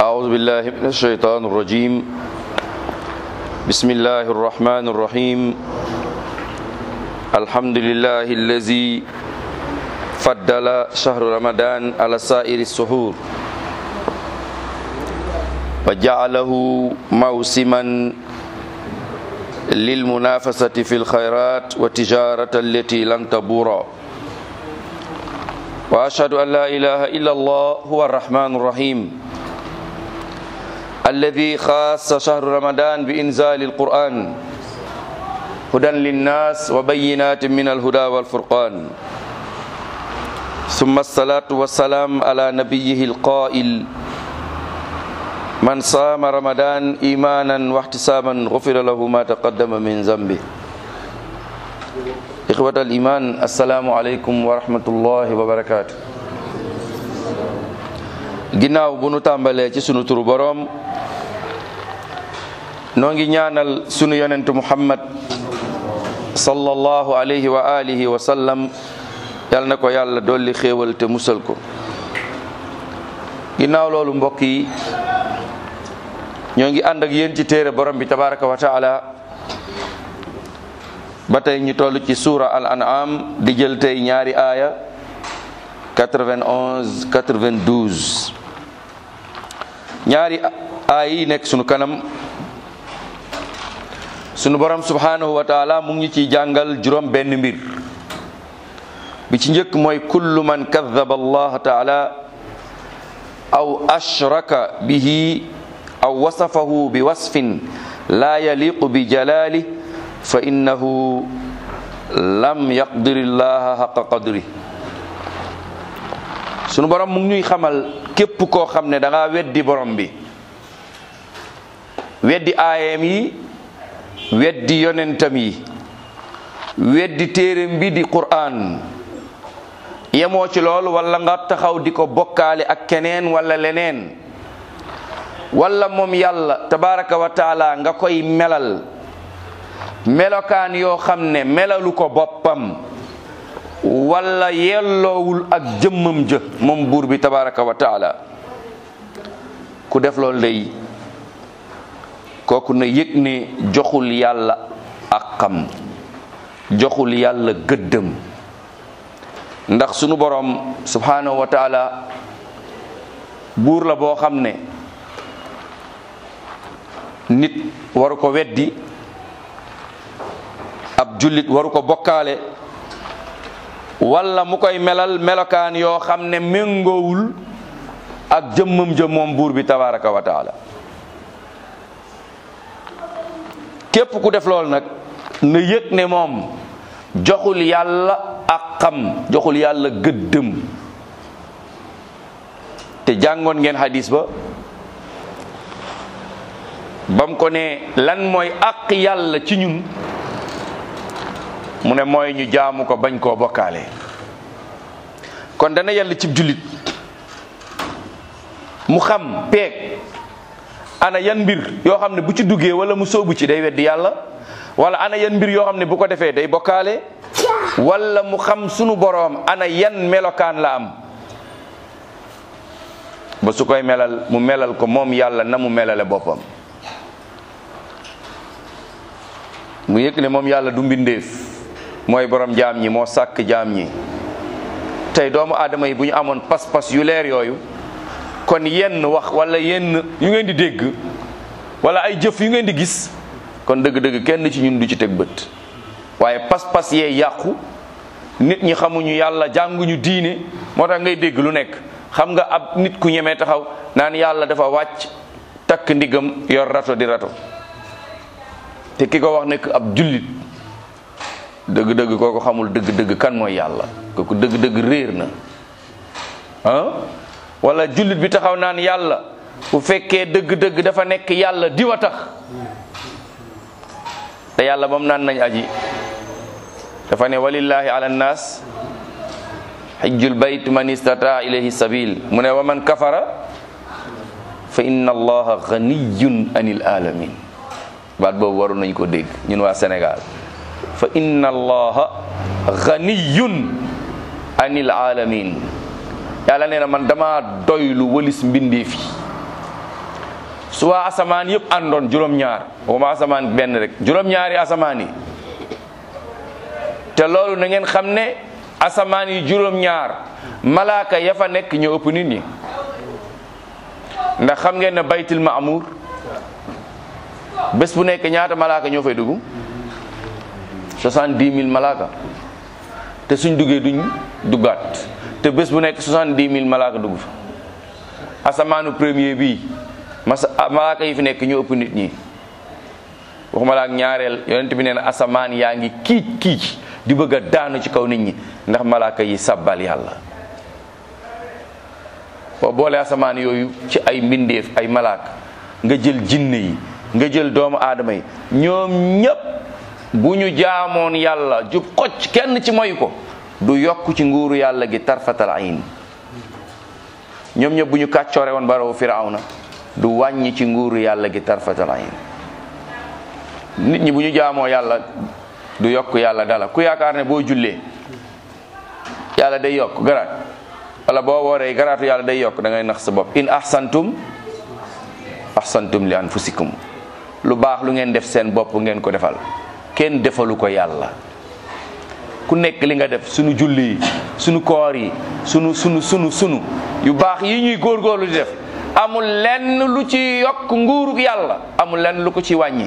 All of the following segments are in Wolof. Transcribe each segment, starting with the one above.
أعوذ بالله من الشيطان الرجيم بسم الله الرحمن الرحيم الحمد لله الذي فضل شهر رمضان على سائر السحور وجعله موسما للمنافسة في الخيرات والتجارة التي لن تبور وأشهد أن لا إله إلا الله هو الرحمن الرحيم الذي خاص شهر رمضان بإنزال القرآن هدى للناس وبينات من الهدى والفرقان ثم الصلاة والسلام على نبيه القائل من صام رمضان إيمانا واحتسابا غفر له ما تقدم من ذنبه إخوة الإيمان السلام عليكم ورحمة الله وبركاته ginnaaw bu nu tàmbalee ci sunu turu boroom noo ngi ñaanal sunu yonent muhammad sallallahu alayhi wa alihi wa sallam yal na ko yàlla dolli xéewal te musal ko ginnaaw loolu mbokk yi ñoo ngi ànd ak yéen ci téere borom bi tabaraka wa taala ba tey ñu toll ci suura al an'am di jël tey ñaari aaya 91 92 ñaari aaya yi nekk sunu kanam sunu borom subhanahu wa taala mu ngi ciy jàngal juróom benn mbir bi ci njëkk mooy kullu man kadaba allah taala aw ashraka bihi aw wasafahu bi wasfin laa yaliqu bi jalali fa innahu lam yaqdiri llaha xaqa qadri sunu borom mu ngi ñuy xamal képp koo xam ne da ngaa weddi borom bi weddi aayam yi weddi yonentam yi weddi téereem bi di qur'an yemoo ci loolu wala nga taxaw di ko bokkaale ak keneen wala leneen wala moom yàlla tabaraka wa taala nga koy melal melokaan yoo xam ne melalu ko boppam wala yelloowul ak jëmmam jë moom buur bi tabaraka wa taala ku def loolu day kooku na yëg ne joxul yàlla ak xam joxul yàlla gëddëm ndax sunu borom subhanahu wa taala buur la boo xam ne nit waru ko weddi ab jullit waru ko bokkaale wala mu koy melal melokaan yoo xam ne méngoowul ak jëmmam jëm moom buur bi tabaraka wa taala képp ku def loolu nag na yëg ne moom joxul yàlla ak xam joxul yàlla gëddëm te jàngoon ngeen hadis ba bam ko ne lan mooy àq yàlla ci ñun mu ne mooy ñu jaamu ko bañ koo bokkaale kon dana yàlla cib jullit mu xam peeg ana yan mbir yoo xam ne bu ci duggee wala mu soobu ci day weddi yàlla wala ana yan mbir yoo xam ne bu ko defee day bokkaale wala mu xam sunu boroom ana yan melokaan la am ba su koy melal mu melal ko moom yàlla na mu melale boppam mu yëg ne moom yàlla du mbindeef mooy borom jaam ñi moo sàkk jaam ñi tey doomu aadama yi bu ñu amoon pas-pas yu leer yooyu kon yenn wax wala yenn yu ngeen di dégg wala ay jëf yu ngeen di gis kon dëgg-dëgg kenn ci ñun du ci teg bët waaye pas-pas yee yàqu nit ñi xamuñu yàlla jànguñu diine moo tax ngay dégg lu nekk xam nga ab nit ku ñemee taxaw naan yàlla dafa wàcc takk ndigam yor rato di rato te ki ko wax nekk ab jullit dëgg-dëgg kooku xamul dëgg-dëgg kan mooy yàlla kooku dëgg-dëgg réer na ah wala jullit bi taxaw naan yàlla bu fekkee dëgg-dëgg dafa nekk yàlla diwa tax te yàlla bam naan nañ aji dafa ne walillahi ala nnaas xijjul bayt man istataa ilayhi sabil mu ne wa man kafara fa inna allaha ganiyun anil alamin baat boobu waru nañ ko dégg ñun waa Sénégal fa inna allaha ganiyun anil alamin yàlla nee na man dama doylu walis mbindeef yi su waa asamaan yëpp àndoon juróom-ñaar waxuma asamaan benn rek juróom-ñaari asamaan yi te loolu na ngeen xam ne asamaan yi juróom-ñaar malaaka ya fa nekk ñoo ëpp nit ñi ndax xam ngeen ne baytul maamur bés bu nekk ñaata malaaka ñoo fay dugg soixante-dix mille malaaka te suñ duggee duñ duggaat te bés bu nekk soixante-dix mille malaaka dugg fa asamaanu premier bii masa malaaka yi fi nekk ñoo ëpp nit ñi waxuma la ak ñaareel yonent bi nee na asamaan yaa ngi kiic kiic di bëgg a daanu ci kaw nit ñi ndax malaaka yi sabbal yàlla boo boole asamaan yooyu ci ay mbindeef ay malaaka nga jël jinne yi nga jël doomu aadama yi ñoom ñépp bu ñu jaamoon yàlla jub xocc kenn ci moyu ko du yokk ci nguuru yàlla gi tarfatal ayn ñoom ñëpp bu ñu kàccoore woon barawu firawna du wàññi ci nguuru yàlla gi tarfatal ayn nit ñi bu ñu jaamoo yàlla du yokk yàlla dala ku yaakaar ne boo jullee yàlla day yokk garaat wala boo wooree garaatu yàlla day yokk da ngay nax sa bopp in ahsantum ahsantum li anfusikum lu baax lu ngeen def seen bopp ngeen ko defal kenn defalu ko yàlla ku nekk li nga def sunu julli yi sunu koor yi sunu sunu sunu sunu yu baax yi ñuy góorgóorlu di def amul lenn lu ci yokk nguurug yàlla amul lenn lu ko ci wàññi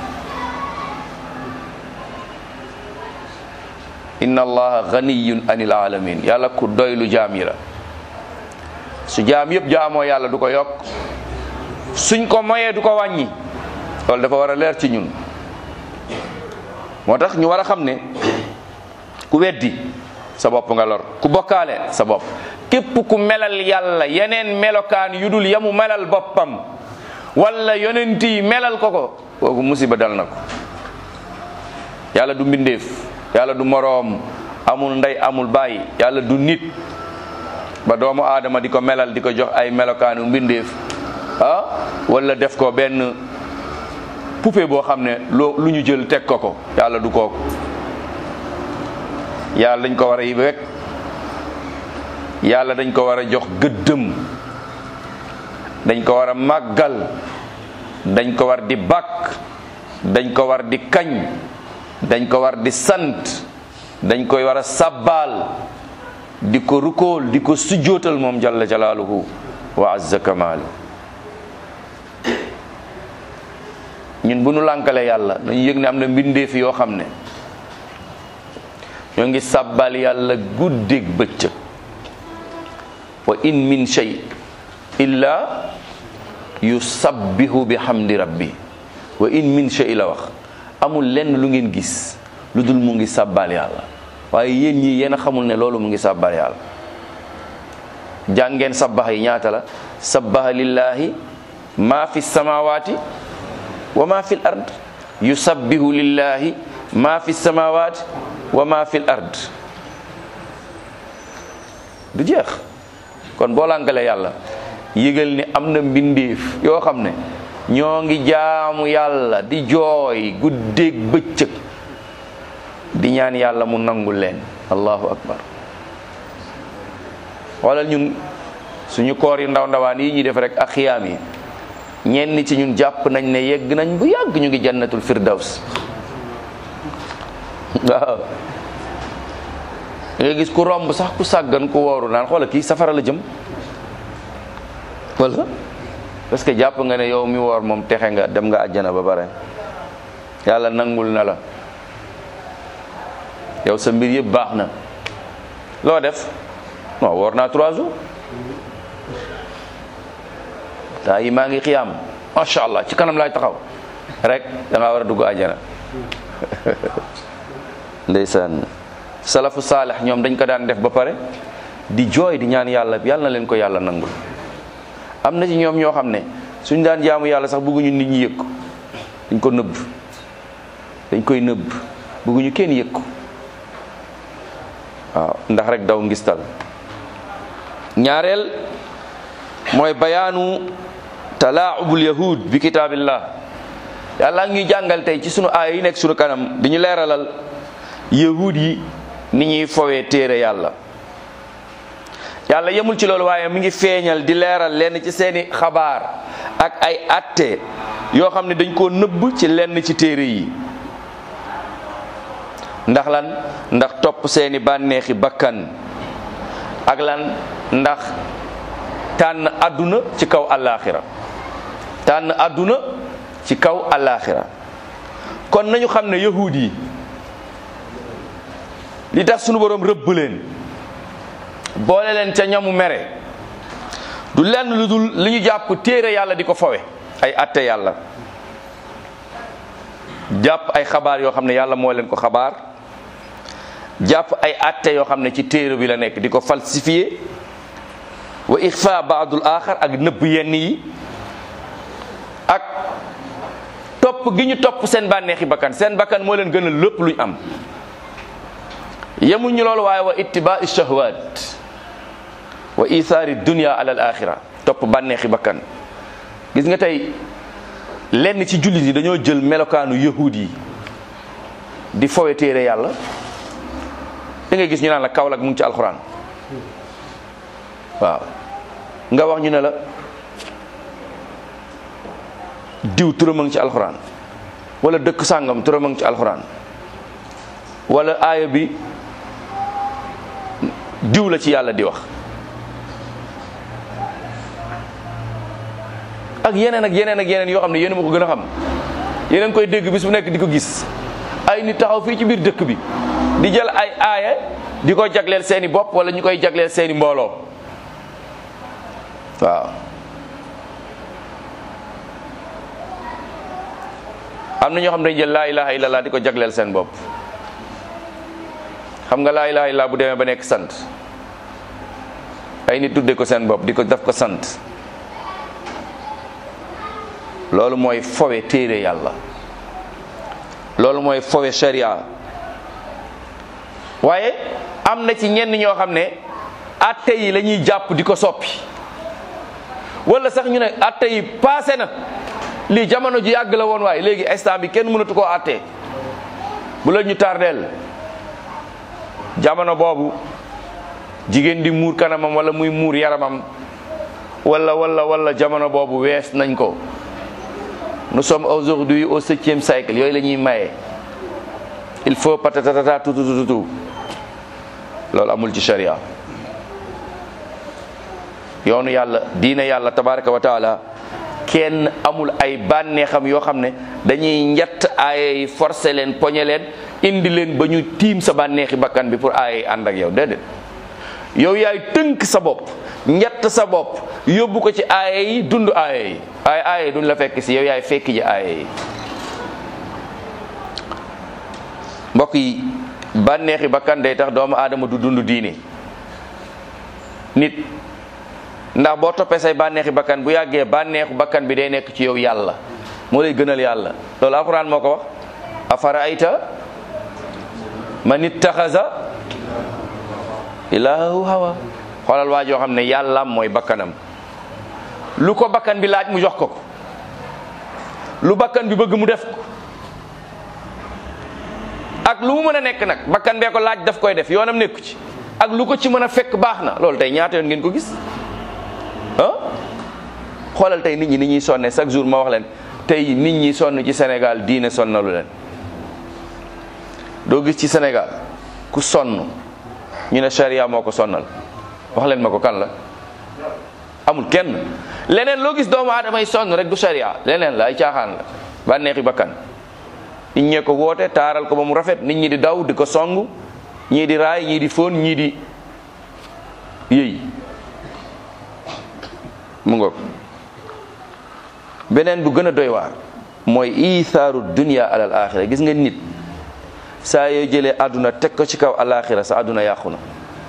inna allaha ganiyun anil alamin yàlla ku doylu jaam yi la su jaam yëpp jaamoo yàlla du ko yokk suñ ko moyee du ko wàññi loolu dafa war a leer ci ñun moo tax ñu war a xam ne ku weddi sa bopp nga lor ku bokkaale sa bopp képp ku melal yàlla yeneen melokaan yu dul yamu melal boppam wala yonent yi melal ko ko kooku musiba dal na ko yàlla du mbindeef yàlla du moroom amul ndey amul baay yàlla du nit ba doomu aadama di ko melal di ko jox ay melokaanu mbindeef ah wala def ko benn poupée boo xam ne loo lu ñu jël teg ko ko yàlla du kooku yàlla dañ ko war a yi wekk yàlla dañ ko war a jox gëddëm dañ ko war a màggal dañ ko war di bàkk dañ ko war di kañ dañ ko war di sant dañ koy war a sabbaal di ko rukool di ko sujjootal moom jalla jalaaluhu wa azza kamaalu ñun bu nu lànkale yàlla dañu yëg ne am na mbindeef yoo xam ne ñoo ngi sàbbal yàlla guddeeg bëccëg wa in min shay illa yusabbihu bi hamdi rabbi wa in min shay la wax amul lenn lu ngeen gis lu dul mu ngi sàbbal yàlla waaye yéen ñii yéen a xamul ne loolu mu ngi sàbbal yàlla jàngeen sabbax yi ñaata la sabbaha lillahi ma fi samawati wa ma fi l ard yusabbihu lillahi ma fi samawati wa ma fi l ard du jeex kon boo lànkalee yàlla yëgal ni am na mbindeef yoo xam ne ñoo ngi jaamu yàlla di jooy guddeeg bëccëg di ñaan yàlla mu nangul leen allahu akbar xoolal ñun suñu koor yi ndaw ndawaan yi ñuy def rek ak xiyaam yi ñenn ci ñun jàpp nañ ne yegg nañ bu yàgg ñu ngi jannatul firdaws waaw nga gis ku romb sax ku sàggan ku wooru naan xoola kii safara la jëm wala parce que jàpp nga ne yow mi woor moom texe nga dem nga àjjana ba bare yàlla nangul na la yow sa mbir yëpp baax na loo def non woor naa trois jours taa yi maa ngi xiyaam macha allah ci kanam laay taxaw rek da ngaa war a dugg àjjana ndeysaan salafu saalih ñoom dañ ko daan def ba pare di jooy di ñaan yàlla yàlla na leen ko yàlla nangul am na ci ñoom ñoo xam ne suñ daan jaamu yàlla sax bëgguñu nit ñi yëg ko dañ ko nëbb dañ koy nëbb bëgguñu kenn yëg ko waaw ndax rek daw ngistal ñaareel mooy bayaanu talaabul yahud bi kitaabillah yàlla ñuy jàngal tey ci sunu aaya yi nekk sunu kanam di ñu leeralal yahud yi ni ñuy fowee téere yàlla yàlla yemul ci loolu waaye mi ngi feeñal di leeral lenn ci seeni xabaar ak ay atte yoo xam ne dañ koo nëbb ci lenn ci téere yi ndax lan ndax topp seeni bànneexi bakkan ak lan ndax tànn àdduna ci kaw àllaaxira tànn àdduna ci kaw àllaaxira kon nañu xam ne yahuud yi li tax sunu boroom rëbb leen boole leen ca ñamu mere du lenn lu dul li ñu jàpp téere yàlla di ko fowe ay atte yàlla jàpp ay xabaar yoo xam ne yàlla moo leen ko xabaar jàpp ay atte yoo xam ne ci téere bi la nekk di ko falsifié wa ixfa baadul axar ak nëbb yenn yi ak topp gi ñu topp seen bànneexi bakkan seen bakkan moo leen gën a lépp luñ am yemuñ ñu loolu waaye wa ittibaai shahwat wa ithaari dunia ala al axira topp bànneexi bakkan gis nga tey lenn ci jullit yi dañoo jël melokaanu yahud yi di fowe téere yàlla da ngay gis ñu naan la Kaolack mu ngi ci alxuraan waaw nga wax ñu ne la diw turam a ngi ci alxuraan wala dëkk sàngam turam a ngi ci alxuraan wala aaya bi diw la ci yàlla di wax ak yeneen ak yeneen ak yeneen yoo xam ne yéen ma ko gën a xam yeneen koy dégg bis bu nekk di ko gis ay nit taxaw fii ci biir dëkk bi di jël ay aaya di ko jagleel seeni bopp wala ñu koy jagleel seeni mbooloo waaw am na ñoo xam ne dañu jël laa ilaha illallah di ko jagleel seen bopp xam nga laa ilaha illallah bu demee ba nekk sant ay nit tudde ko seen bopp di ko def ko sant loolu mooy fowe téere yàlla loolu mooy fowe sharia waaye am na ci ñenn ñoo xam ne atte yi la ñuy jàpp di ko soppi wala sax ñu ne atte yi passé na lii jamono ji yàgg la woon waaye léegi instant bi kenn mënatu koo atte bu la ñu tardeel jamono boobu jigéen di muur kanamam wala muy muur yaramam wala wala wala jamono boobu wees nañ ko nous sommes aujourd'hui au septième siècle yooyu la ñuy maye il faut patatata tout tout tout loolu amul ci sharia yoonu yàlla diine yàlla tabaraka wa taala kenn amul ay bànneexam yoo xam ne dañuy njett aaya yi forcé leen poñe leen indi leen ba ñu tiim sa bànneexi bakkan bi pour aaya yi ànd ak yow déedéet yow yaay tënk sa bopp njett sa bopp yóbbu ko ci aaya yi dund aaya yi ay aaya yi duñ la fekk si yow yaay fekk ji aaya yi mbokk yi bànneexi bakkan day tax doomu aadama du dund diine nit ndax boo toppee say bànneexi bakkan bu yàggee bànneexu bakkan bi day nekk ci yow yàlla moo lay gënal yàlla loolu alquran moo ko wax afara ayta man ittaxasa ilaahu hawa xoolal waa joo xam ne yàllaam mooy bakkanam lu ko bakkan bi laaj mu jox ko ko lu bakkan bi bëgg mu def ko ak lu mu mën a nekk nag bakkan bee ko laaj daf koy def yoonam nekku ci ak lu ko ci mën a fekk baax na loolu tey ñaata yoon ngeen ko gis ah xoolal tey nit ñi ni ñuy sonne chaque jour ma wax leen tey nit ñi sonn ci Sénégal diine sonnalu leen doo gis ci Sénégal ku sonn ñu ne charia moo ko sonnal wax leen ma ko kan la amul kenn leneen loo gis doomu aadama yi sonn rek du charia leneen la ay caaxaan la bànneexi bakkan nit ñee ko woote taaral ko ba mu rafet nit ñi di daw di ko song ñii di raay ñii di fóon ñii di yëy mu ngoog beneen bu gën a doy waar mooy ithaaru dunia alal axira gis nga nit saa yoo jëlee àdduna teg ko ci kaw alaxira sa àdduna yàqu na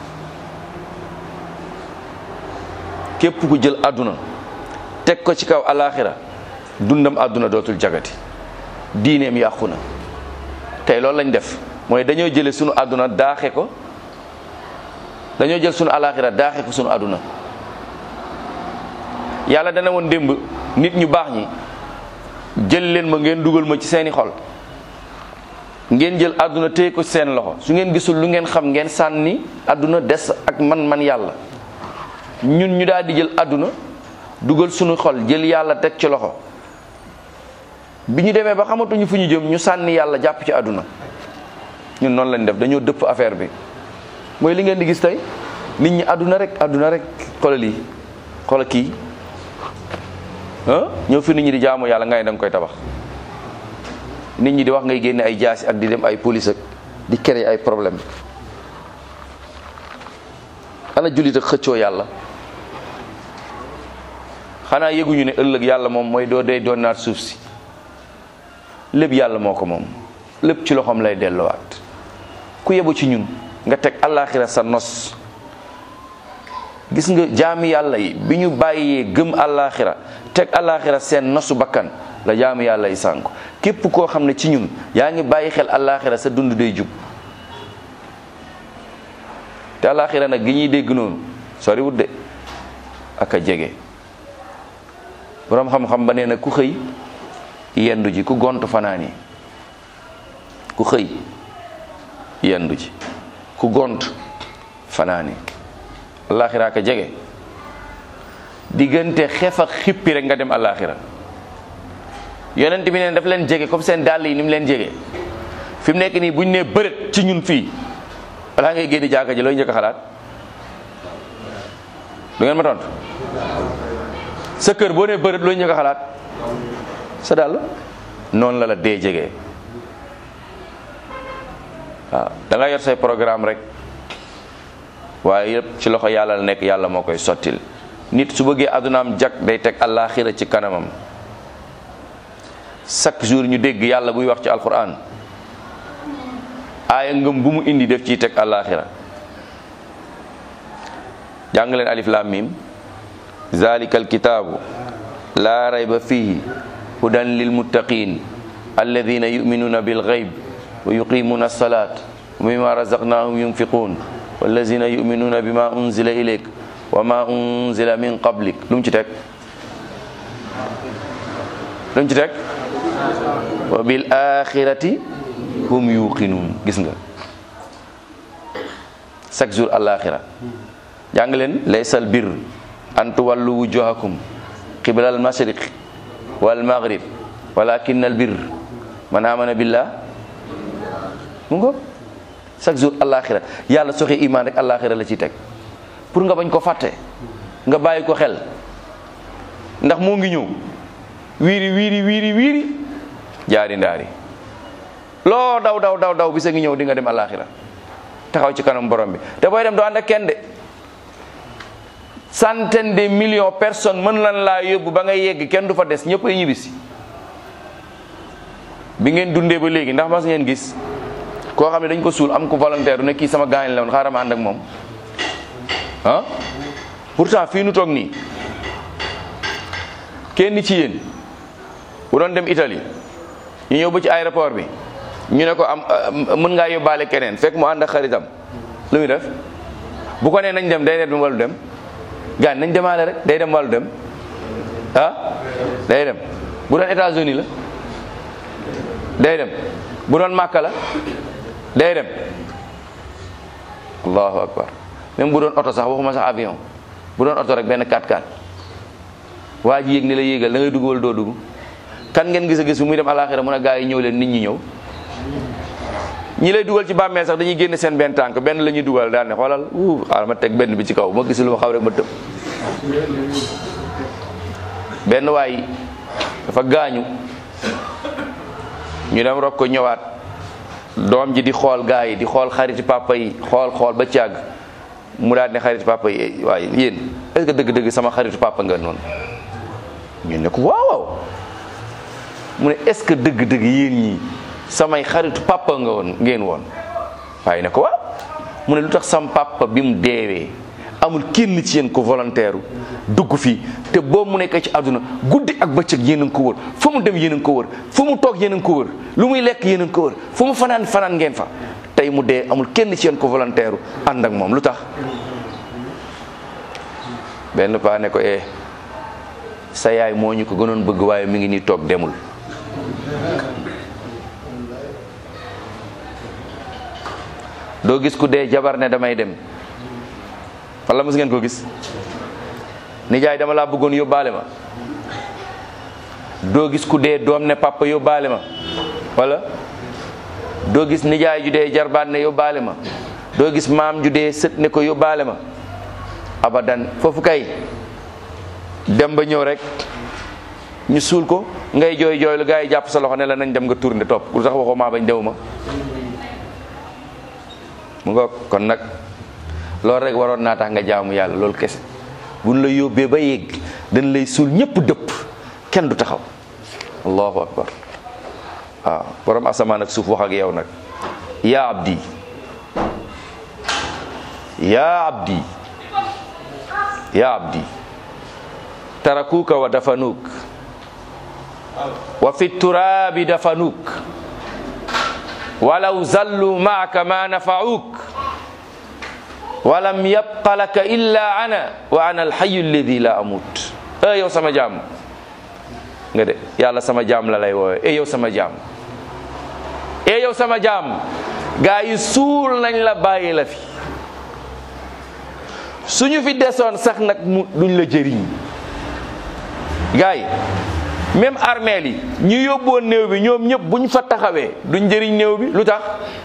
képp ku jël àdduna teg ko ci kaw alaxira dundam àdduna dootul jagati diineem yàqu na tey loolu lañ def mooy dañoo jële sunu àdduna daaxe ko dañoo jël sunu alaxira daaxe ko sunu àdduna yàlla dana woon démb nit ñu baax ñi jël leen ma ngeen dugal ma ci seeni xol ngeen jël àdduna téye ko ci seen loxo su ngeen gisul lu ngeen xam ngeen sànni àdduna des ak man man yàlla ñun ñu daal di jël àdduna dugal suñu xol jël yàlla teg ci loxo bi ñu demee ba xamatuñu fu ñu jëm ñu sànni yàlla jàpp ci àdduna ñun noonu lañ def dañoo dëpp affaire bi mooy li ngeen di gis tey nit ñi àdduna rek àdduna rek xoolal lii xoolal kii ah ñëw fi nit ñi di jaamu yàlla nga ne da nga koy tabax nit ñi di wax ngay génne ay jaasi ak di dem ay police ak di créer ay problème ana jullit ak xëccoo yàlla xanaa yëguñu ne ëllëg yàlla moom mooy doo dee doon naat suuf si lépp yàlla moo ko moom lépp ci loxoom lay delluwaat ku yebu ci ñun nga teg àllaaxira sa nos gis nga jaami yàlla yi bi ñu bàyyee gëm àllaaxira teg àllaaxira seen nosu bakkan la jaami yàlla yi sànku képp koo xam ne ci ñun yaa ngi bàyyi xel àllaaxira sa dund day jub te àllaaxira nag gi ñuy dégg noonu sori wut de ak a jege boroom xam-xam ba nee na ku xëy yendu ji ku gont fanaani ku xëy yendu ji ku gont fanaani àllaaxira ak a jege diggante xef ak xippi rek nga dem àllaaxira yonent bi neen daf leen jege comme seen dàll yi ni mu leen jege fi mu nekk nii bu ñu nee bërët ci ñun fii balaa ngay génn jàkka ji looy njëkk a xalaat du ngeen ma tontu sa kër boo nee bërët looy njëkk a xalaat sa dàll noonu la la dee jege waaw da nga yor say programme rek waaye yëpp ci loxo yàlla la nekk yàlla moo koy sottil nit su bëggee addunaam jag day teg àllaaxira ci kanamam chaque jour ñu dégg yàlla buy wax ci alquran aaya ngëm bu mu indi def ciy teg àllaaxira jàng leen alif lam mim zalika alkitaabu laa rayba fihi hudan lilmuttaqin alladina yuminuuna bilgayb wa yuqimuna alsalat wa mima razaqnahum yunfiqun wallazina yuminuuna bima unzila ilayk wa ma unzila min qablik lu mu ci teg lu mu ci teg wa bil axirati hum yuqinuun gis nga chaque jour alaxira jàng leen laysal bir an tuwallu wujuhakum qibla al mashriq wal maghrib walakin al bir man amana billah mu ngo chaque jour alaxira yàlla soxe iman rek alaxira la ciy teg pour nga bañ ko fàtte nga bàyyi ko xel ndax moo ngi ñëw wiiri wiiri wiiri wiiri jaari ndaari loo daw daw daw daw bisa ngi ñëw di nga dem alaxira taxaw ci kanam borom bi te booy dem doo ànd ak kenn de centaine de millions personnes mën lan laa yóbbu ba ngay yegg kenn du fa des ñëpp ay ñibbisi bi ngeen dundee ba léegi ndax mas ngeen gis koo xam ne dañ ko suul am ko volontaire ne kii sama gaañ la woon xaaral ma ànd ak moom ah pourtant fii nu toog nii kenn ci yéen bu doon dem Italie ñu ñëw ba ci aéroport bi ñu ne ko am mën ngaa yóbbaale keneen fekk mu ànd ak xaritam lu muy def bu ko nee nañ dem day dem wàllu dem gaañ nañ demaale rek day dem wàllu dem ah day dem bu doon États-Unis la day dem bu doon Màkka la day dem allahu akbar même bu doon oto sax waxuma sax avion bu doon oto rek benn 4x4 waa ji yéeg ni la yéegal da ngay dugg wala doo dugg kan ngeen gis a gis bu muy dem alaxira mun a gaa yi ñëw leen nit ñi ñëw ñi lay dugal ci bàmmeel sax dañuy génne seen benn tànk benn la ñuy dugal daal ne xoolal uu xaaral ma teg benn bi ci kaw ma gis lu ma xaw rek ma tëb benn waay dafa gaañu ñu dem rob ko ñëwaat doom ji di xool gaa yi di xool xariti papa yi xool xool ba càgg mu daal ne xaritu papa yi waaye yéen est-ce que dëgg-dëgg sama xaritu papa nga noonu ñu ne ko waaw waaw mu ne est-ce que dëgg-dëgg yéen ñii samay xaritu papa nga woon ngeen woon waaye ne ko waaw mu ne lu tax sam papa bi mu deewee amul kenn ci yéen ko volontaire dugg fii te boobu mu nekkee ci àdduna guddi ak bëccëg yéen a ngi ko wër fu mu dem yéen a ngi ko wër fu mu toog yéen a ngi ko wër lu muy lekk yéen a ngi ko wër fu mu fanaan fanaan ngeen fa tey mu dee amul kenn ci yéen ko volontaire ànd ak moom lu tax benn paa ne ko eh sa yaay moo ñu ko gënoon bëgg waaye mi ngi nii toog demul doo gis ku dee jabar ne damay dem walla mos ngeen ko gis nijaay dama laa bëggoon yóbbaale ma doo gis ku dee doom ne papa yóbbaale ma wala doo gis nijaay ju dee jarbaat ne yóbbaale ma doo gis maam ju dee sët ne ko yóbbaale ma abadan foofu kay dem ba ñëw rek ñu suul ko ngay jooy jooy lu gaa yi jàpp sa loxo ne la nañ dem nga tourné topp lu tax waxoo maa bañ dew ma mu nga kon nag loolu rek waroon naa tax nga jaamu yàlla loolu kese buñ la yóbbee ba yegg dañ lay suul ñëpp dëpp kenn du taxaw allahu akbar waaw borom asamaan ak suuf wax ak yow nag yaa abdi yaa abdi yaa abdi tarakuuka wa dafanuuk wa fi turaabi dafanuuk walaw zallu maaka ma nafacuuk walam yabqa laka illa ana wa ana alxayu alladi la amut e yow sama jaam nga de yàlla sama jaam la lay woowe e yow sama jaam e yow sama jaam gaa yi suul nañ la bàyyi la fi suñu fi desoon sax nag mu duñ la jëriñ gaa yi même armeel yi ñu yóbboon néew bi ñoom ñëpp buñ fa taxawee duñ jëriñ néew bi lu tax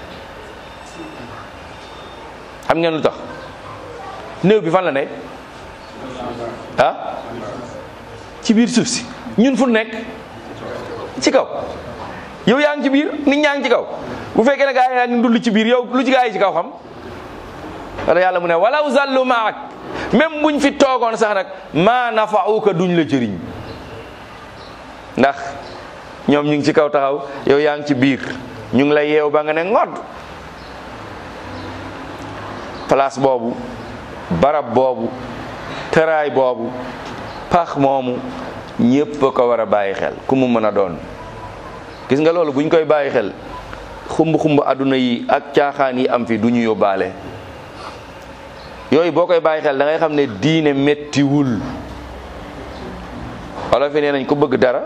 xam ngeen lu tax néew bi fan la ne ah ci biir suuf si ñun fu nekk ci kaw yow yaa ngi ci biir nit ñaa ngi ci kaw bu fekkee ne gaa yaa ngi ndulli ci biir yow lu ci gaa yi ci kaw xam wala yàlla mu ne walaw zallu maak même buñ fi toogoon sax nag maa nafauka duñ la jëriñ ndax ñoom ñu ngi ci kaw taxaw yow yaa ngi ci biir ñu ngi lay yeew ba nga ne ngodd place boobu barab boobu tëraay boobu pax moomu ñépp a ko war a bàyyi xel ku mu mën a doon gis nga loolu buñ koy bàyyi xel xumb xumb àdduna yi ak caaxaan yi am fi du ñu yóbbaale yooyu boo koy bàyyi xel da ngay xam ne diine mettiwul wala fi nee nañ ko bëgg dara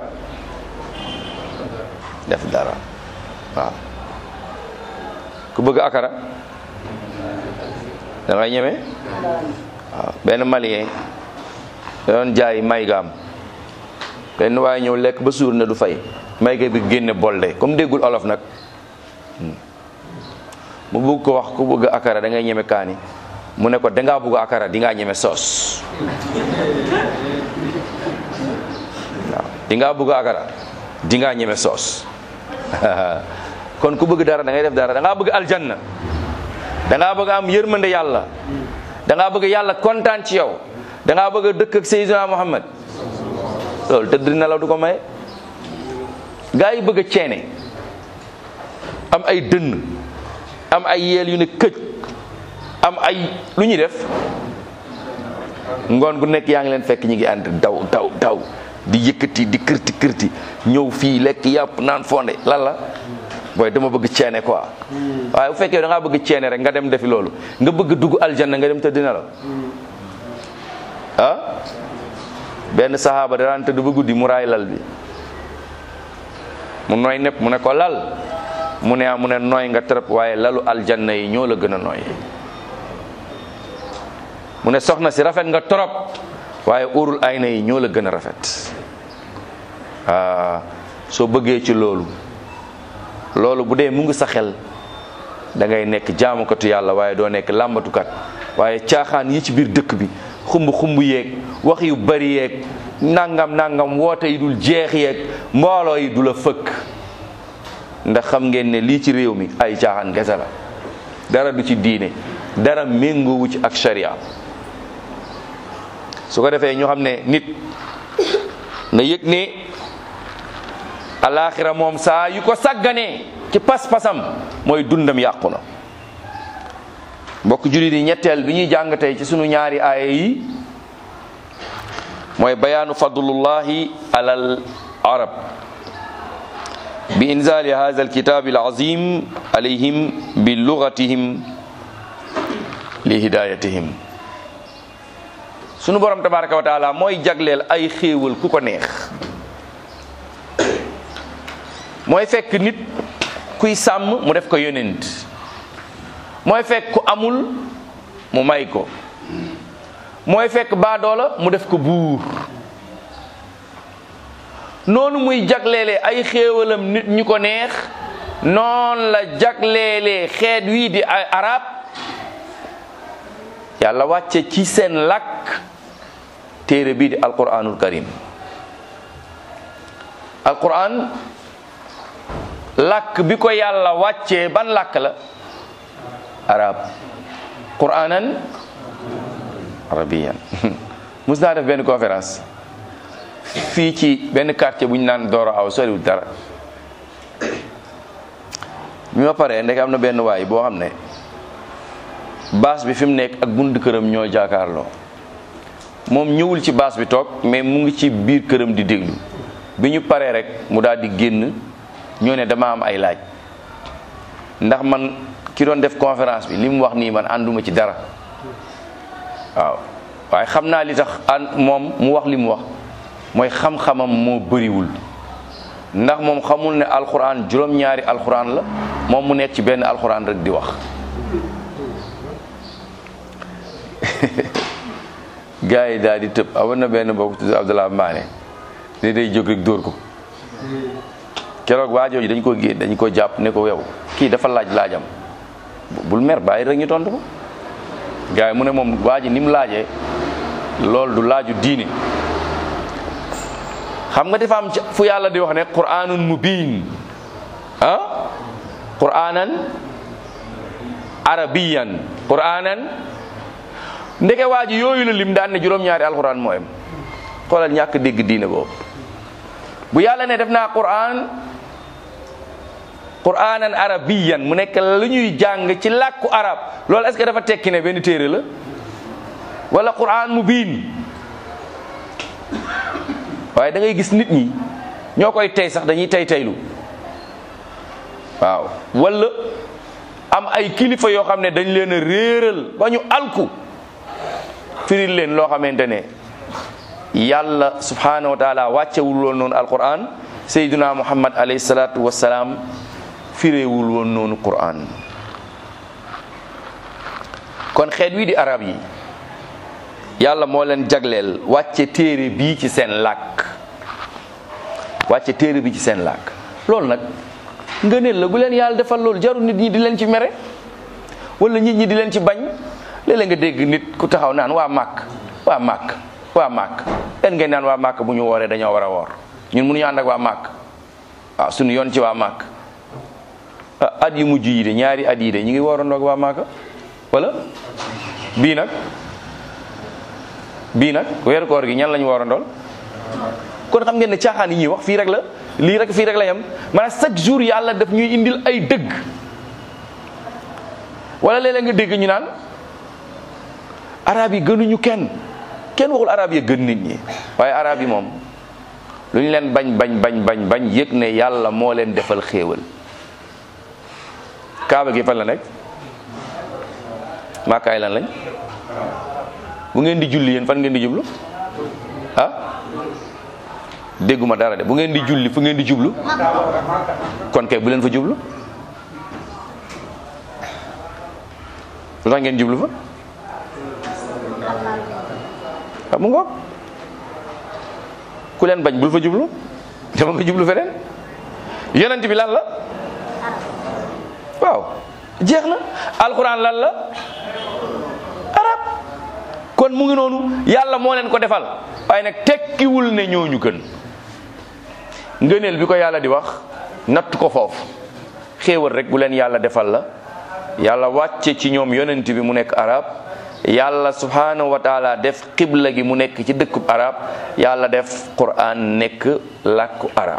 def dara waaw ku bëgg akara da ngay ñeme waaw benn malien da doon jaay maygaam benn waaye ñëw lekk ba suur ne du fay mayga bi génne bolde comme déggul olof nag mu bëgg ko wax ku bëgg akara da ngay ñeme kaani mu ne ko dangaa bëgg akara di ngaa ñeme soos waaw di ngaa bëgg akara di ngaa ñeme soos kon ku bëgg dara da ngay def dara da ngaa bëgg aljanna da ngaa bëgg am yërmande yàlla da ngaa bëgg yàlla kontaan ci yow da ngaa bëgg a dëkk ak Seydina Muhammad loolu tëdd na la du ko maye gaa yi bëgg a ceene am ay dënn am ay yeel yu ne këj am ay lu ñuy def ngoon gu nekk yaa ngi leen fekk ñi ngi ànd daw daw daw di yëkkati di kërti kërti ñëw fii lekk yàpp naan fonde lan la booy dama bëgg ceene quoi waaye bu fekkee da ngaa bëgg ceene rek nga dem defi loolu nga bëgg dugg aljanna nga dem tëdd na la ah benn saxaaba da daan tëdd ba guddi mu raay lal bi mu nooy nepp mu ne ko lal mu ne mu ne nooy nga trop waaye lalu aljanna yi ñoo la gën a nooy mu ne soxna si rafet nga trop waaye urul ayna yi ñoo la gën a rafet ah soo bëggee ci loolu loolu bu dee mu ngi sa xel da ngay nekk jaamukatu yàlla waaye doo nekk làmbatukat waaye caaxaan yi ci biir dëkk bi xumb xumb yeeg wax yu bari yeeg nangam nangam woote yi dul jeex yeeg mbooloo yi du la fëkk ndax xam ngeen ne lii ci réew mi ay caaxaan gese la dara du ci diine dara méngoowu ci ak sharia su ko defee ñu xam ne nit na yëg ne alaxira moom saa yu ko sagganee ci pas-pasam mooy dundam yàqu na mbokk jullit yi ñetteel bi ñuy jàng tey ci sunu ñaari aaya yi mooy bayaanu fadlullahi alal arab bi inzali hadha alkitab alazim alayhim bi lugatihim li hidayatihim sunu borom tabaraka wa taala mooy jagleel ay xéewal ku ko neex mooy fekk nit kuy sàmm mu def ko yonent mooy fekk ku amul mu may ko mooy fekk baadoola mu def ko buur noonu muy jagleele ay xéewalam nit ñu ko neex noon la jagleele xeet wii di ay arab yàlla wàcce ci seen làkk téere bii di alquranul karim alquran làkk bi ko yàlla wàccee ban làkk la arab quranan arabiyan mus naa def benn conférence fii ci benn quartier bu ñu naan Doro aw soriwul dara bi ma paree ndek am na benn waay boo xam ne baas bi fi mu nekk ak bunt këram ñoo jaakaarloo moom ñëwul ci baas bi toog mais mu ngi ci biir këram di déglu bi ñu paree rek mu daal di génn ñoo ne dama am ay laaj ndax man ki doon def conférence bi li mu wax nii man ànduma ci dara waaw waaye xam naa li tax an moom mu wax li mu wax mooy xam-xamam moo bëriwul ndax moom xamul ne alxuraan juróom-ñaari alxuraan la moom mu nekk ci benn alxuraan rek di wax gars yi daal di tëb amoon na benn mbokk tudd Abdallah Maane ne day jóg rek dóor ko keroog waa jooju dañ ko génn dañ ko jàpp ne ko yow kii dafa laaj laajam bul mer bàyyi rek ñu tontu ko gars yi mu ne moom waa ji ni mu laajee loolu du laaju diine xam nga dafa am fu yàlla di wax ne quraanun mubiin ah quraanan arabiyan quraanan ndeke waa ji yooyu la lim daan ne juróom-ñaari alquran moo am xoolal ñàkk dégg diine boobu bu yàlla ne def naa quraan quraanan arabiyan mu nekk lu ñuy jàng ci làkku arab loolu est-ce que dafa tekki ne benn téere la wala quraan mubiin waaye da ngay gis nit ñi ñoo koy tey sax dañuy tey teylu waaw wala am ay kilifa yoo xam ne dañ leen a réeral ba ñu alku firil leen loo xamante ne yàlla subhanahu wa taala wàccewul woon noonu alquran sayduna muhammad alayhi salatu wasalaam firéewul woon noonu quran kon xeet wi di arab yi yàlla moo leen jagleel wàcce téere bii ci seen làkk wàcce téere bi ci seen làkk loolu nag ngëneel la gu leen yàlla defal loolu jarul nit ñi di leen ci mere wala nit ñi di leen ci bañ léeg-léeg nga dégg nit ku taxaw naan waa màkk waa màkk waa màkk leen ngeen naan waa màkk bu ñu wooree dañoo war a woor ñun mënuñu ànd ak waa màkk waaw suñu yoon ci waa màkk at yu mujj yi de ñaari at yi de ñu ngi woorandoo ak waa màkk wala bii nag bii nag weeru koor gi ñan lañu warandool kon xam ngeen ne caaxaan yi ñuy wax fii rek la lii rek fii rek la yem maanaam chaque jour yàlla daf ñuy indil ay dëgg wala léeg-léeg nga dégg ñu naan arab yi gënuñu kenn kenn waxul arab yi gën nit ñi waaye arab yi moom lu ñu leen bañ bañ bañ bañ bañ yëg ne yàlla moo leen defal xéewal kaaba gi fan la nekk maakaay lan lañ bu ngeen di julli yéen fan ngeen di jublu ah dégguma dara de bu ngeen di julli fu ngeen di jublu kon kay bu leen fa jublu lu tax ngeen jublu fa ah mu ngoog ku leen bañ bul fa jublu dama nga jublu feneen yonent bi lan la waaw jeex na alxuraan lan la arab kon mu ngi noonu yàlla moo leen ko defal waaye nag tekkiwul ne ñooñu gën ngëneel bi ko yàlla di wax natt ko foofu xéewal rek bu leen yàlla defal la yàlla wàcce ci ñoom yonent bi mu nekk arab yàlla subhanahu wa taala def xibla gi mu nekk ci dëkkub arab yàlla def quran nekk làkku arab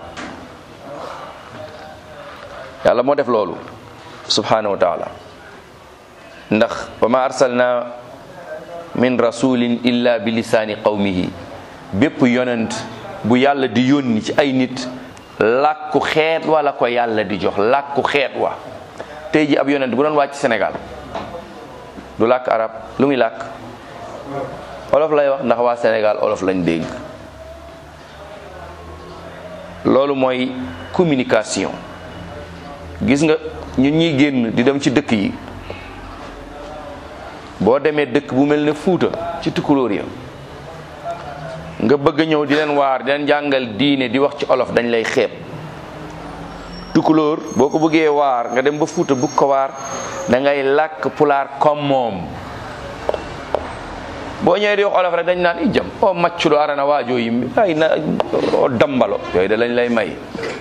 yàlla moo def loolu subhanahu wa taala ndax wa ma arsalna min rasulin illa bi lisaani qawmihi bépp yonent bu yàlla di yónni ci ay nit làkku xeet wala ko yàlla di jox làkku xeet wa tey ji ab yonent bu doon wàcc Sénégal du làkk arab lu muy làkk olof lay wax ndax waa Sénégal olof lañ dégg loolu mooy communication gis nga ñun ñuy génn di dem ci dëkk yi boo demee dëkk bu mel ne Fuuta ci tukulóor ya nga bëgg a ñëw di leen waar di leen jàngal diine di wax ci olof dañ lay xeeb tukulóor boo ko bëggee waar nga dem ba Fuuta bugg ko waar da ngay làkk pulaar comme moom boo ñëwee di wax olof rek dañ naan i jam o maccuɗo arana waajo yimɓe ay na o dambalo yooyu da lañ lay may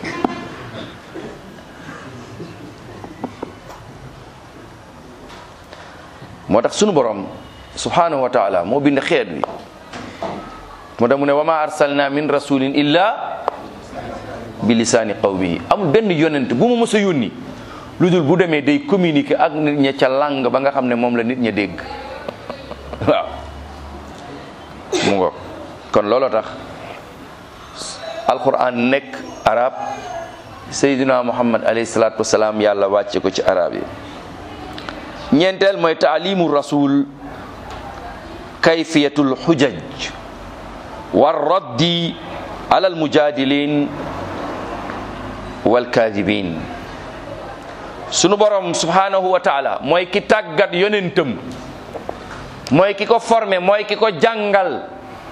moo tax sunu borom subhanahu wa taala moo bind xeet wi moo tax mu ne wa ma arsalna min rasulin illa bi lisaani qawmihi amul benn yonent bu ma mës a yónni lu dul bu demee day communiquer ak nit ña ca langue ba nga xam ne moom la nit ña dégg waaw mu ngo kon looloo tax alquran nekk arab sayyidina muhammad alayhi salatu wasalaam yàlla wàcce ko ci arab yi ñeenteel mooy taalimu rasul kayfiyatul xujaj war raddi ala almujadilin walkaadibin sunu borom subhanahu wa taala mooy ki tàggat yonentam mooy ki ko formé mooy ki ko jàngal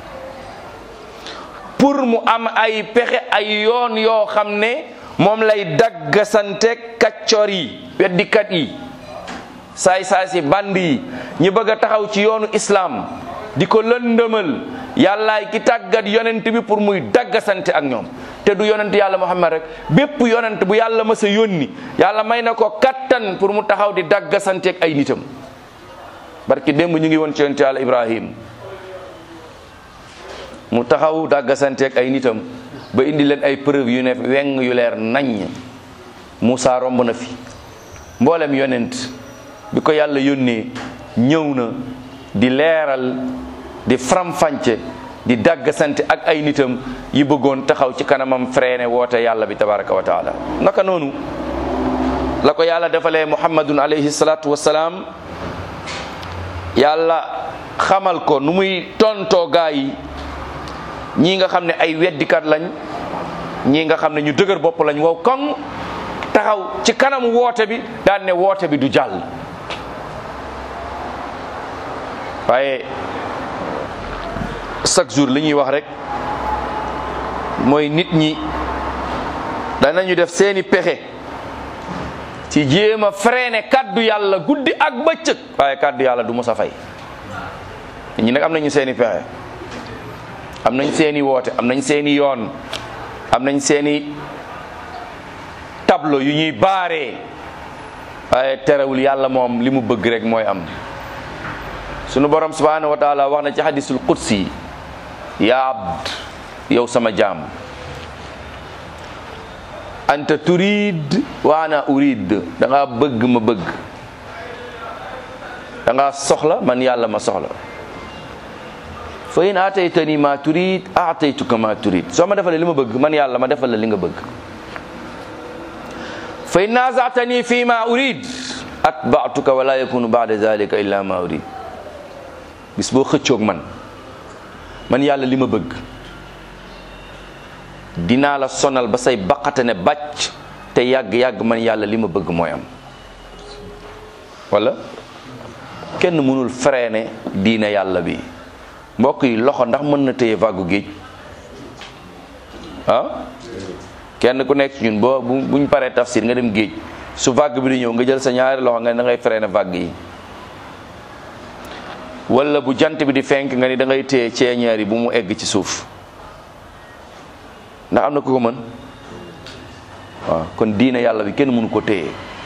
pour mu am ay pexe ay yoon yoo xam ne moom lay daggasante kaccoor yi weddikat yi saay saay si band yi ñi bëgg a taxaw ci yoonu islam di ko lëndëmal yàllaay ki tàggat yonent bi pour muy daggasante ak ñoom te du yonent yàlla muhammad rek bépp yonent bu yàlla mës a yónni yàlla may na ko kattan pour mu taxaw di daggasante ak ay nitam barki démb ñu ngi woon ci yonent yàlla ibrahim mu taxaw daggasante ak ay nitam ba indi leen ay preuve yu ne weng yu leer naññ Moussa romb na fi mboolem yonent bi ko yàlla yónnee ñëw na di leeral di faram-fàcce di daggasante ak ay nitam yi bëggoon taxaw ci kanamam freiné woote yàlla bi tabaraka wa taala naka noonu la ko yàlla defalee muhammadun alayhi salatu wasalaam yàlla xamal ko nu muy tontoo gaa yi ñii nga xam ne ay weddikat lañ ñii nga xam ne ñu dëgër bopp lañ wow koŋ taxaw ci kanam woote bi daan ne woote bi du jàll waaye chaque jour li ñuy wax rek mooy nit ñi danañu def seeni pexe ci jéem a freiné kaddu yàlla guddi ak bëccëg waaye kaddu yàlla du mos a fay nit ñi nag am nañu seeni pexe am nañ seeni woote am nañ seeni yoon am nañ seeni tableau yu ñuy baaree waaye terewul yàlla moom li mu bëgg rek mooy am sunu borom subhanahu wa taala wax na ci hadisul qudsi ya abd yow sama jaam anta turid wa ana urid da nga bëgg ma bëgg da nga soxla man yàlla ma soxla fa in ataytani ma turid ataytuka ma turid soo ma defalee li ma bëgg man yàlla ma defal la li nga bëgg fa in nazatani fi ma urid atba'tuka wala yakunu ba'da zalika illa ma urid bis boo xëccoog man man yàlla li ma bëgg dinaa la sonal ba say baqate ne bàcc te yàgg-yàgg man yàlla li ma bëgg mooy am wala kenn mënul freiner diina yàlla bi mbokk yi loxo ndax mën na téye vagu géej ah kenn ku nekk ci ñun boo bu buñ paree tafsir nga dem géej su vague bi di ñëw nga jël sa ñaari loxo nga ne da ngay freiner vague yi wala bu jant bi di fenk nga ni da ngay téye ceeñeer yi bu mu egg ci suuf ndax am na ku ko mën waaw kon diina yàlla bi kenn mënu ko téye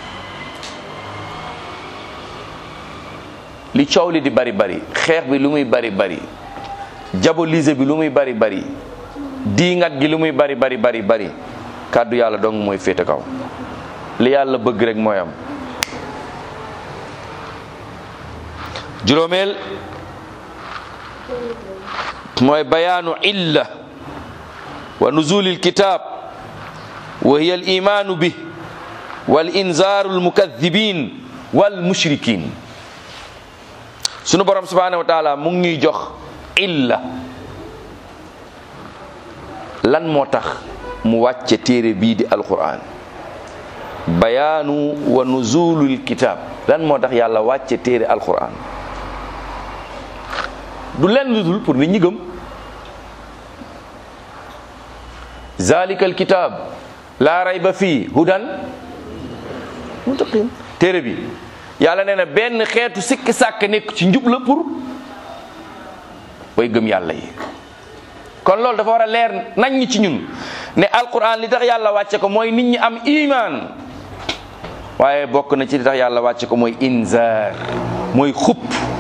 li coow li di bari bari xeex bi lu muy bari bari diaboliser bi lu muy bari bari diingat gi lu muy bari bari bari bari kàddu yàlla dong mooy féete kaw li yàlla bëgg rek mooy am juróomeel mooy bayaanu illa wa nuzuli alkitab wa hiya alimaanu bih wal inzaaru almukadibin wal mushrikin sunu borom subhanahu wa taala mu ngi ñuy jox illa lan moo tax mu wàcce téere bii di alquran bayaanu wa nuzulul kitab lan moo tax yàlla wàcce téere alquran du lenn lu dul pour nit ñi gëm zalikal kitab laa rayba fii hudan muttaqin téere bi yàlla nee na benn xeetu sikki sàkk nekk ci njub la pour way gëm yàlla yi kon loolu dafa war a leer nañ ñi ci ñun ne alquran li tax yàlla wàcce ko mooy nit ñi am iman waaye bokk na ci li tax yàlla wàcce ko mooy inzar mooy xupp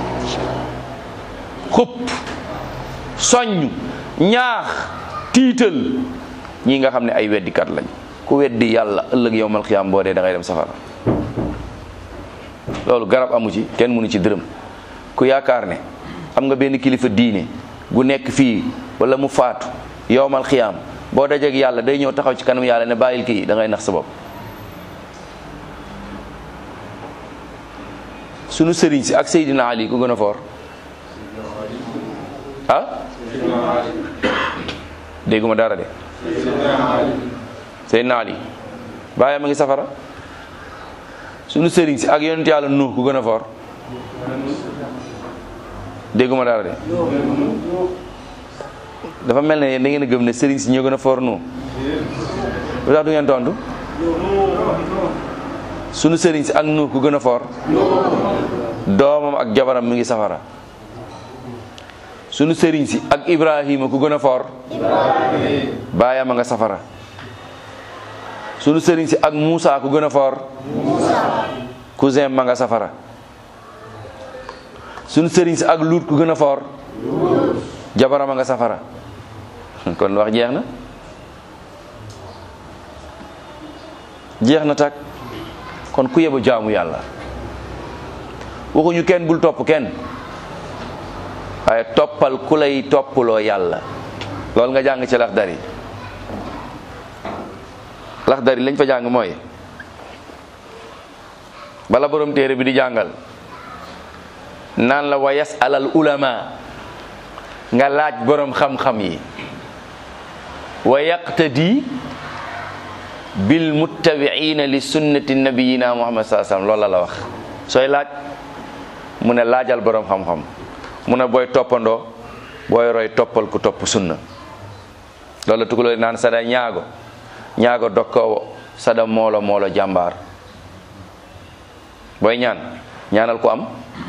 xupp soññ ñaax tiital ñi nga xam ne ay weddikat lañ ku weddi yàlla ëllëg yowmal xiyaam boo dee da ngay dem safara loolu garab amu ci kenn mënu ci dërëm ku yaakaar ne am nga benn kilifa diine gu nekk fii wala mu faatu yowmal xiyaam boo dajeeg yàlla day ñëw taxaw ci kanam yàlla ne bàyyil kii da ngay nax sa bopp sunu sëriñ si ak Seydina Ali ku gën a foor ah dégguma dara de Seydina Ali bàyyi ma ngi safara sunu sëriñ si ak yonent yàlla Nuux ku gën a foor dégguma dara de dafa mel ne da ngeen a gëm ne sëriñ si ñoo gën a foor Nuux lu tax du ngeen tontu sunu sëriñ si ak Nuux ku gën a foor doomam ak jabaram mi ngi safara sunu sëriñ si ak Ibrahima ku gën a foor baayam a nga safara sunu sëriñ si ak Moussa ku gën a foor cousin ma nga safara sunu sëriñ si ak Luut ku gën a foor jabaram a nga safara kon wax jeex na jeex na tak kon ku yebu jaamu yàlla waxuñu kenn bul topp kenn waaye toppal ku lay toppaloo yàlla loolu nga jàng ci laxdari laxdari lañ fa jàng mooy bala borom téere bi di jàngal naan la wa yasalal ulama nga laaj borom xam-xam yi wa yaqtadi bil muttabiina li sunnati nabiyina muhammad saa sallam loolu la la wax sooy laaj mu ne laajal borom xam-xam mu ne booy toppandoo booy roy toppal ku topp sunna loolu la tugaloo naan sada ñaago ñaago dokkowo sada moolo moolo jàmbaar booy ñaan ñaanal ko am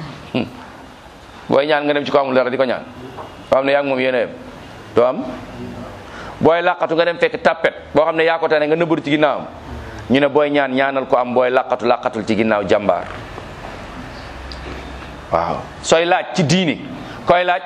booy ñaan nga dem ci ko amul dara di ko ñaan boo xam ne yaa ngi moom yéen a yem doo am booy làqatu nga dem fekk tappet boo xam ne yaa ko tane nga nëbbatu ci ginnaawam ñu ne booy ñaan ñaanal ko am booy làqatu làqatul ci ginnaaw jàmbaar waaw sooy laaj ci diini koy laaj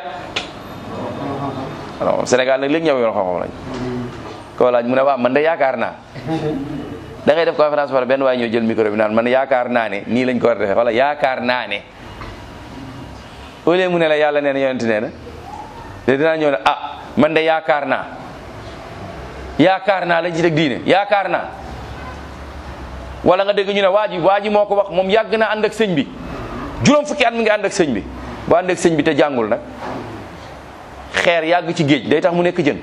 alors Sénégal nag léegi ñëw yoon xam-xam lañ koo laaj mu ne waaw man de yaakaar naa da ngay def conférence wala benn waaye ñoo jël micro bi naan man yaakaar naa ne nii lañ ko war a defee wala yaakaar naa ne au lieu mu ne la yàlla nee na yonent nee na te dinaa ñëw ne ah man de yaakaar naa yaakaar naa lañ ci teg diine yaakaar naa wala nga dégg ñu ne waa ji waa ji moo ko wax moom yàgg na ànd ak sëñ bi juróom fukki at mi ngi ànd ak sëñ bi bu ànd ak sëñ bi te jàngul nag xeer yàgg ci géej day tax mu nekk jën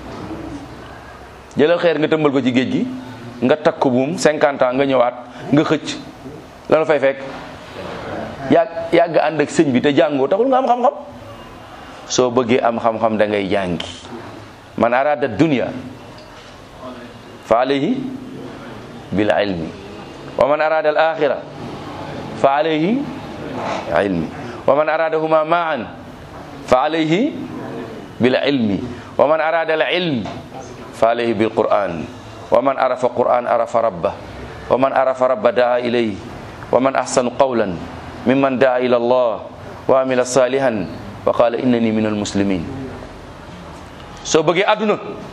jëlal xeer nga tëmbal ko ci géej gi nga takk ko buum 50 ans nga ñëwaat nga xëcc lanu fay fekk yàgg yàgg ànd ak sëñ bi te jàngoo taxul nga am xam-xam soo bëggee am xam-xam da ngay jàngi man arada dunya fa alayhi bil ilmi wa man arada al axira fa alayhi ilmi wa man aradahuma maan fa alayhi bil ilmi wa man arada al ilm fa alayhi bil quran wa man arafa quran arafa rabba wa man arafa rabba daa ilayhi wa man ahsanu qawlan mimman daa ila allah wa amila salihan wa qala innani min almuslimin soo bëggee àdduna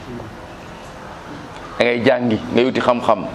da ngay jàngi ngay uti xam-xam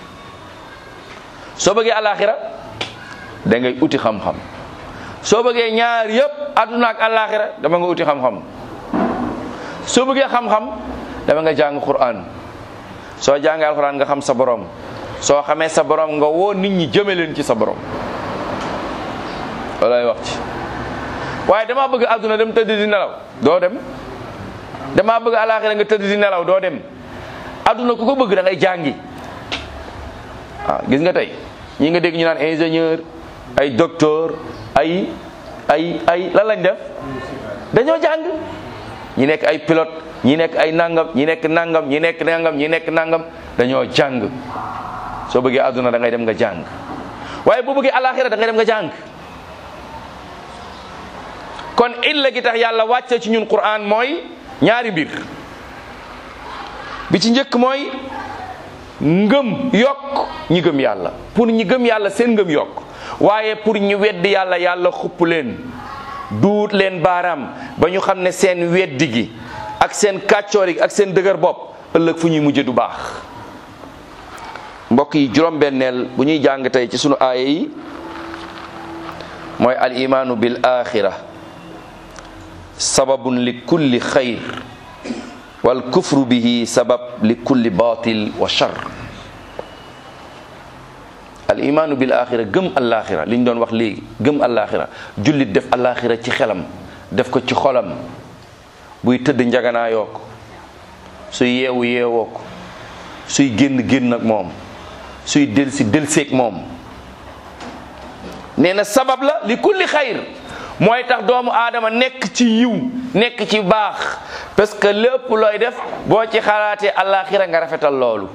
soo bëggee alaxira da ngay uti xam-xam soo bëggee ñaar yëpp àdduna ak alaxira dama nga uti xam-xam soo bëggee xam-xam dama nga jàng Qur'an soo jàngee alquran nga xam sa borom soo xamee sa borom nga woo nit ñi jëme leen ci sa borom loolay wax ci waaye damaa bëgg àdduna dem tëdd di nelaw doo dem damaa bëgg alaxira nga tëdd di nelaw doo dem àdduna ku ko bëgg da ngay jàngi waaw gis nga tey ñi nga dégg ñu naan ingénieur ay docteur ay ay ay lan lañ def dañoo jàng ñi nekk ay pilote ñi nekk ay nangam ñi nekk nangam ñi nekk nangam ñi nekk nangam dañoo jàng soo bëggee àdduna da ngay dem nga jàng waaye boo bëggee alaxira da ngay dem nga jàng kon illa gi tax yàlla wàcce ci ñun Qur'an mooy ñaari mbir bi ci njëkk mooy ngëm yokk ñi gëm yàlla pour ñi gëm yàlla seen ngëm yokk waaye pour ñu weddi yàlla yàlla xupp leen duut leen baaraam ba ñu xam ne seen weddi gi ak seen kàccoor gi ak seen dëgër bopp ëllëg fu ñuy mujje du baax mbokk yi juróom-benneel bu ñuy jàng tey ci sunu aaya yi mooy al imaanu bil axira sababun li kulli xayr wal kufru bihi sabab li kulli batil wa char al imaanu bil axira gëm alaxira li ñu doon wax léegi gëm alaxira jullit def alaxira ci xelam def ko ci xolam buy tëdd njaganaayoo ko suy yeewu yeewoo ko suy génn génn ak moom suy delsi delseeg moom nee na sabab la li kulli xayr mooy tax doomu aadama nekk ci yiw nekk ci baax parce que lépp looy def boo ci xalaatee alaxira nga rafetal loolu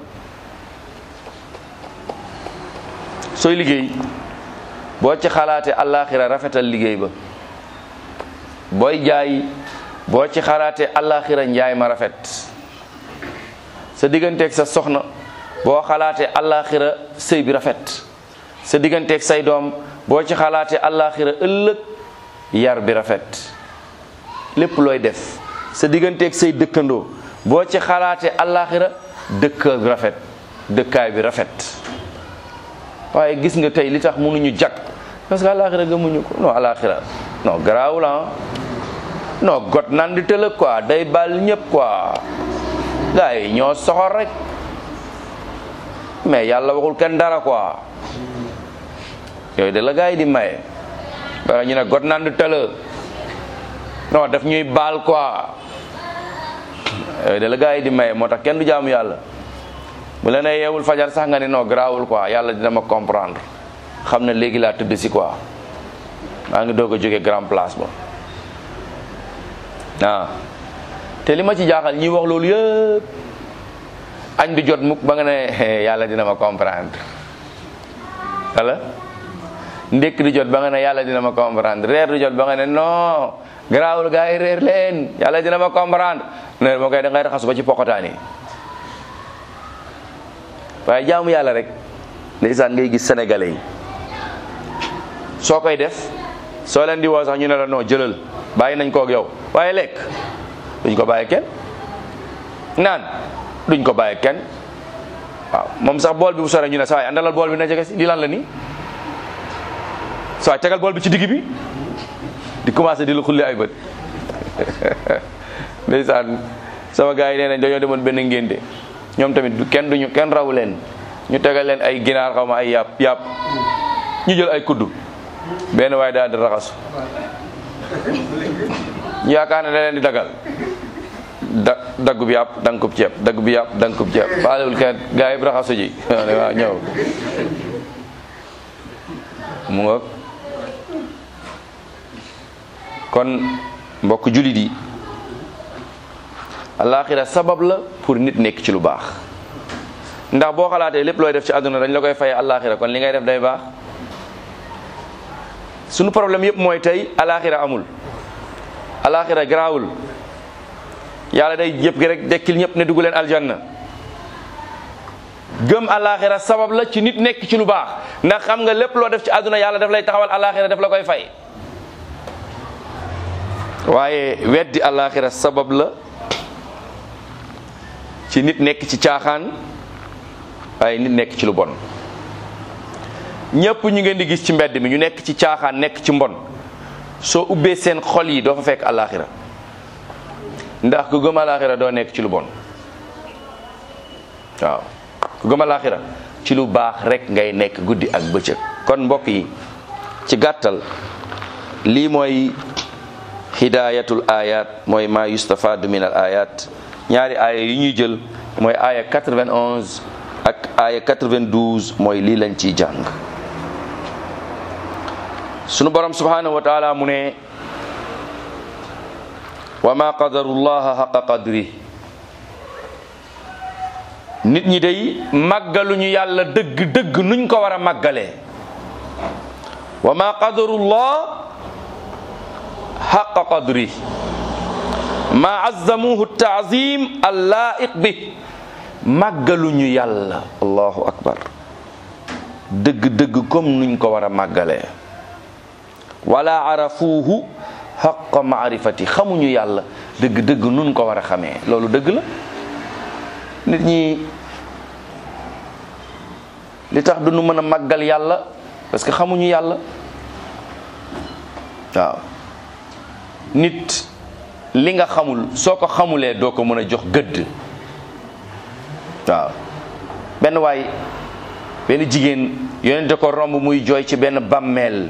sooy liggéey boo ci xalaatee alaxira rafetal liggéey ba booy jaay boo ci xalaatee alaxira njaay ma rafet sa digganteeg sa soxna boo xalaatee alaxira sëy bi rafet sa digganteeg say doom boo ci xalaatee alaxira ëllëg yar bi rafet lépp looy def sa digganteeg say dëkkandoo boo ci xalaatee alaxira dëkk bi rafet dëkkaay bi rafet waaye gis nga tey li tax mënuñu jag parce que alaxira gëmuñu ko non alaxira non garaawul ah non got nan di tëlëg quoi day bal ñëpp quoi gars yi ñoo soxor rek mais yàlla waxul kenn dara quoi yooyu de la gars yi di maye wala ñu ne got nan di tëlë non daf ñuy baal quoi yooyu de la gars yi di maye moo tax kenn du jaamu yàlla bu la nee yeewul fajar sax nga ne non garaawul quoi yàlla dina ma comprendre xam ne léegi laa tëdd si quoi maa ngi doog a jóge grand place ba ah te li ma ci jaaxal ñi wax loolu yëpp añ du jot mukk ba nga ne yàlla dina ma comprendre wala ndékk di jot ba nga ne yàlla dina ma comprendre reer du jot ba nga ne non garaawul gaa yi reer leen yàlla dina ma comprendre ne moo koy da ngay raxasu ba ci pokotaan yi waaye jaamu yàlla rek ndeysaan ngay gis sénégalais yi soo koy def soo leen di woo sax ñu ne la non jëlal bàyyi nañ koog yow waaye lekk duñ ko bàyyi kenn naan duñ ko bàyyi kenn waaw moom sax bool bi bu sore ñu ne saa waay andalal bool bi na jege si li lan la nii saa waay tegal bool bi ci digg bi di commencé di la xulli ay bët ndeysaan sama gars yi nee nañ dañoo demoon benn ngénte ñoom tamit du kenn duñu kenn raw leen ñu tegal leen ay ginaar xaw ma ay yàpp yàpp ñu jël ay kuddu benn waaye daal di raxasu ñu yaakaar ne da leen di dagal da daggub yàpp dankub ceeb daggub yàpp dankub ceeb faalewul kenn gaa yi raxasu ji waaw ñëw mu nga kon mbokk julit yi alaxira sabab la pour nit nekk ci lu baax ndax boo xalaatee lépp looy def ci àdduna dañ la koy faye alaxira kon li ngay def day baax sunu problème yëpp mooy tey alaxira amul alaxira garaawul yàlla day yëpp gi rek dekkil ñëpp ne dugg leen aljanna gëm alaxira sabab la ci nit nekk ci lu baax ndax xam nga lépp loo def ci àdduna yàlla daf lay taxawal alaxira daf la koy fay waaye weddi alaxira sabab la ci nit nekk ci caaxaan waaye nit nekk ci lu bon ñëpp ñu ngeen di gis ci mbedd mi ñu nekk ci caaxaan nekk ci mbon soo ubbee seen xol yi doo fa fekk alaxira ndax ku gëm alaxira doo nekk ci lu bon waaw ku gëm alaxira ci lu baax rek ngay nekk guddi ak bëccëg kon mbokk yi ci gàttal lii mooy hidayatul ayat mooy ma yustafadu min al ayat ñaari aaya yi ñuy jël mooy aaya 91 ak aaya 92 mooy lii lañ ciy jàng sunu borom subhanahu wa taala mu ne wa ma qadarullaha xaqa qadri nit ñi day màggaluñu yàlla dëgg dëgg nuñ ko war a màggalee wa ma qadarullah xaqa qadri ma azzamuhu taazim allaiq bi màggaluñu yàlla allahu akbar dëgg-dëgg comme nuñ ko war a màggalee wala arafuuhu xaqa maarifati xamuñu yàlla dëgg-dëgg nun ko war a xamee loolu dëgg la nit ñi li tax duñu mën a màggal yàlla parce que xamuñu yàlla waaw nit li nga xamul soo ko xamulee doo ko mën a jox gëdd waaw benn waay benn jigéen yonente ko romb muy jooy ci benn bàmmeel